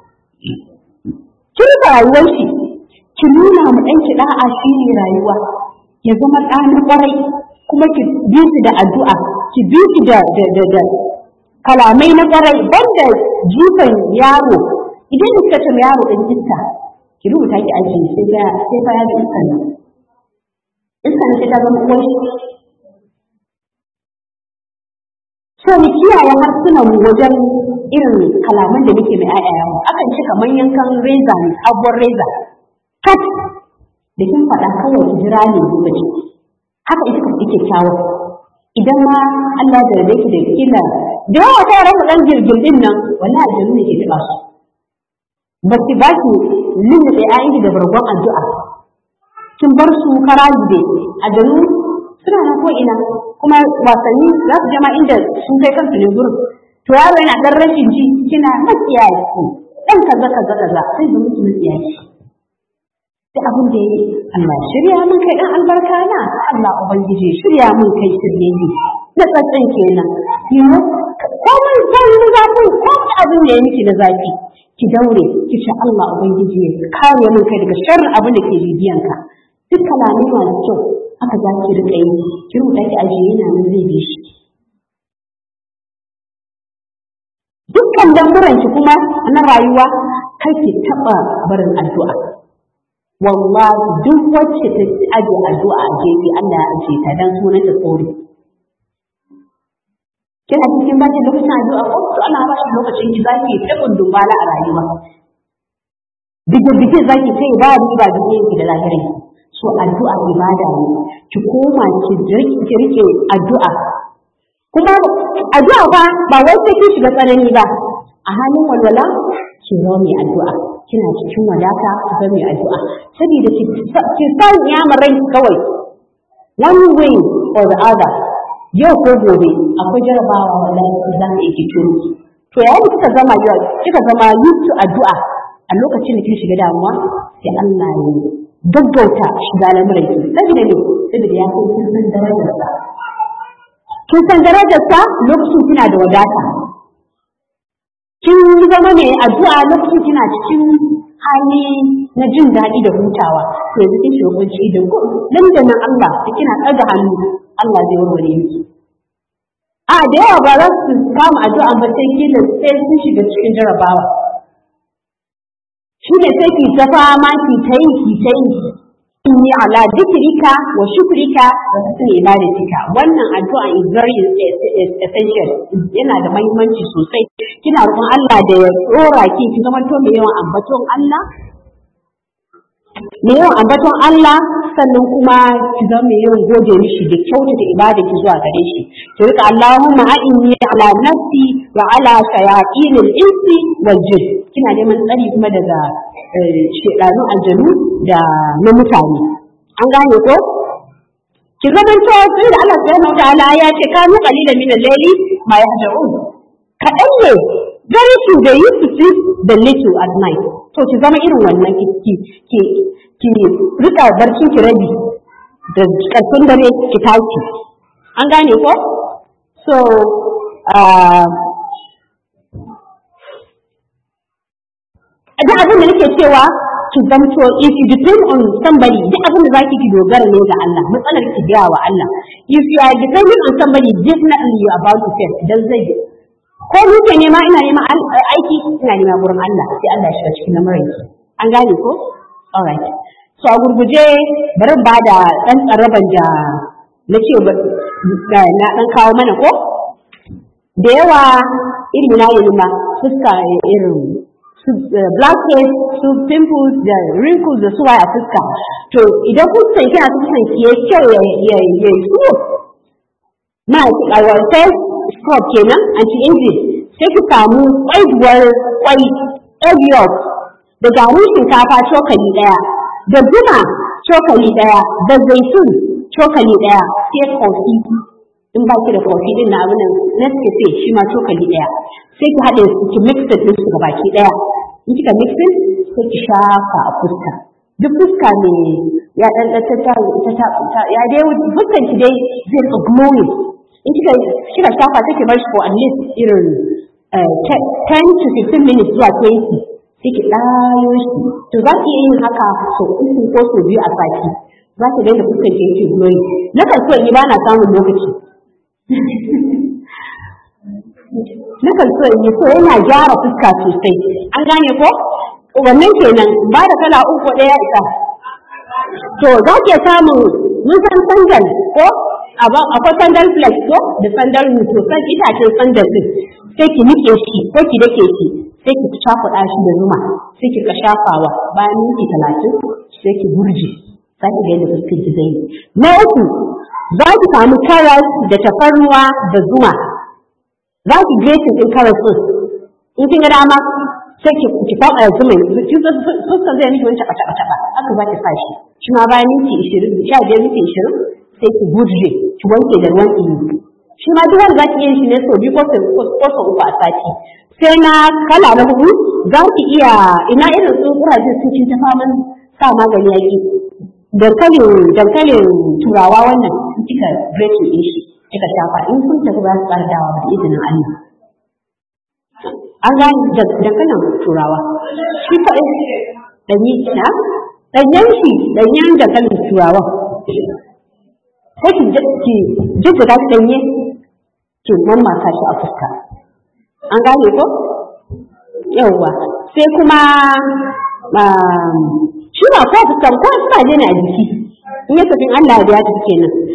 kin rasa rayuwar shi ki nuna mu ɗanki da'a shi ne rayuwa ya zama ɗa na ƙwarai kuma ki bi shi da addu'a ki bi shi da da da kalamai na ƙwarai banda jifan yaro idan kika ce yaro ɗan iska ki rubuta ki ajiye sai ya sai fa ya ga iska ne iska ne sai ta zama uwar shi so mu kiyaye harsunan mu wajen irin kalaman da muke mai ƴaƴayen mu akan ce kamar yankan reza ne abuwar reza kat da kin faɗa kawai ki jira ne lokaci haka ita kan ike kyawu idan ma Allah da rabe ki da kila da yawa ta yaran dan girgin din nan wallahi aljanu ne ke taba su ba ki ba ki lulluɓe ayyuki da bargon addu'a kin bar su karaji dai aljanu suna nan ko ina kuma wasanni za su jama inda sun kai kansu ne gurin to yaro yana dan rashin ji kina makiyaye ku dan kaza kaza kaza sai da mutum makiyaye da abin da yi Allah shirya mun kai dan albarka na Allah ubangiji shirya mun kai shirye ne na tsatsan kenan you komai zan yi zafi ko abin da ya miki na zafi ki daure ki ce Allah ubangiji ya kare mun kai daga sharrin abin da ke bibiyan ka duk kalamai masu kyau haka za ki rika yi ki rubuta ki ajiye yana nan zai bi shi dukkan lamuran ki kuma na rayuwa kar ki taba barin addu'a wallahi duk wacce ta aje addu'a a gefe Allah ya aje ta dan sunan ta tsori kina cikin baki lokacin addu'a ko to ana ba shi lokacin ki zaki ta kundun bala a rayuwa bige bige zaki sai ba riba duniya ki da lahirin so addu'a ibada ne ki koma ki ki rike addu'a kuma addu'a fa ba wai sai ki shiga tsanani ba a halin walwala ki zama mai addu'a kina cikin wadata ki zama mai addu'a saboda ki san ya marai kawai one way or the other yau ko gobe akwai jarabawa wallahi za ka yi turo to yayin kika zama yau kika zama used to addu'a a lokacin da kin shiga damuwa sai Allah ya gaggauta shiga lamuran ki saboda ne saboda ya san kin san darajarsa kin san darajarsa lokacin kina da wadata kin zama mai addu'a lokacin kina cikin hali na jin daɗi da hutawa to yanzu kin shiga kunci da ko nan da nan Allah da kina ɗaga hannu Allah zai warware miki a da yawa ba za su kama addu'a ba sai kila sai sun shiga cikin jarabawa shi ne sai ki ta fama ki ta yi ki ta yi inni ala dhikrika wa shukrika wa husni ibadatika wannan addu'a is very essential yana da muhimmanci sosai kina roƙon Allah da ya tsora ki ki zama to mai yawan ambaton Allah mai yawan ambaton Allah sannan kuma ki zama mai yawan gode mishi da kyautata ibada ki zuwa gare shi ki rika Allahumma a'inni ala nafsi wa ala shayatin al-insi wal jinn kina neman tsari kuma daga shedanu aljanu da na mutane an gane ko ki zaman to sai da Allah subhanahu wa ta'ala ya ce kanu qalilan min al-layli ma yahja'un kadan ne very few they used to sleep the little at night to ki zama irin wannan ki ki ki rika barcin ki rabi da karfin dare ki tashi an gane ko so da abin da nake cewa ki zamto if you depend on somebody duk abin da zaki ki dogara ne ga Allah matsalar ki biya wa Allah if you are depending on somebody definitely you are about to fail dan zai ko ni ke nema ina nema aiki ina nema gurin Allah sai Allah ya shiga cikin lamarin ki an gane ko alright so a gurguje bari ba da dan tsaraban da na ce na dan kawo mana ko da yawa irin na yi ma fuska irin blackheads su pimples da wrinkles da suwaye a fuska to idan fuskan kina fuskan ki yayi kyau ya ya ya so ma ki a face scrub kenan anti aging sai ki samu kwaiduwar kwai egg yolk da garin shinkafa cokali daya da zuma cokali daya da zaitun cokali daya sai kofi in ba ki da kofi din na abin nan Nescafe shi ma cokali daya sai ki haɗe su ki mix da su gabaki daya in kika mixin sai ki shafa a fuska duk fuska ne ya dan ta ta ta ya dai fuskan ki dai zai rika glowing in kika kika shafa take bar shi for at least irin 10 to 15 minutes zuwa 20 sai ki ɗayo shi to za ki iya yin haka sau uku ko sau biyu a sati za ki daina fuskan ki yake glowing na kan so in yi ba na samun lokaci na kan so in yi so yana gyara fuska sosai an gane ko wannan kenan ba da kala uku ɗaya isa to za ke samun mun san sandal ko akwai sandal flex ko da sandal to san itacen sandal din sai ki nike shi ko ki dake shi sai ki cakuɗa shi da zuma sai ki ka shafawa bayan minti talatin sai ki burje za ki ga yadda fuskar ki zai na uku za ki samu karas da tafarnuwa da zuma za ki grating ɗin karas ɗin in kin ga dama sai ki ki faɗa da zuma kin fuskar zai miki wani taɓa taɓa taɓa haka za ki sa shi shi ma bayan minti ishirin sha biyar minti ishirin sai ki burje ki wanke da ruwan ɗumi shi ma duk wanda za ki iya shi ne sau biyu ko sau uku a sati sai na kala na hudu za ki iya ina irin su kuraje sun ci ta faman sa magani yaki dankalin dankalin turawa wannan in kika breaking din shi kika shafa in kun tafi ba su ƙara dawa da izinin Allah an gani dankalin turawa shi fa danyi na danyen shi danyen dankalin turawa sai ki ki jijjiga shi danye ki mamaka shi a fuska an gane ko yawwa sai kuma shi ba ko fuskan ko suna je ne a jiki in ya tafi Allah ya tafi kenan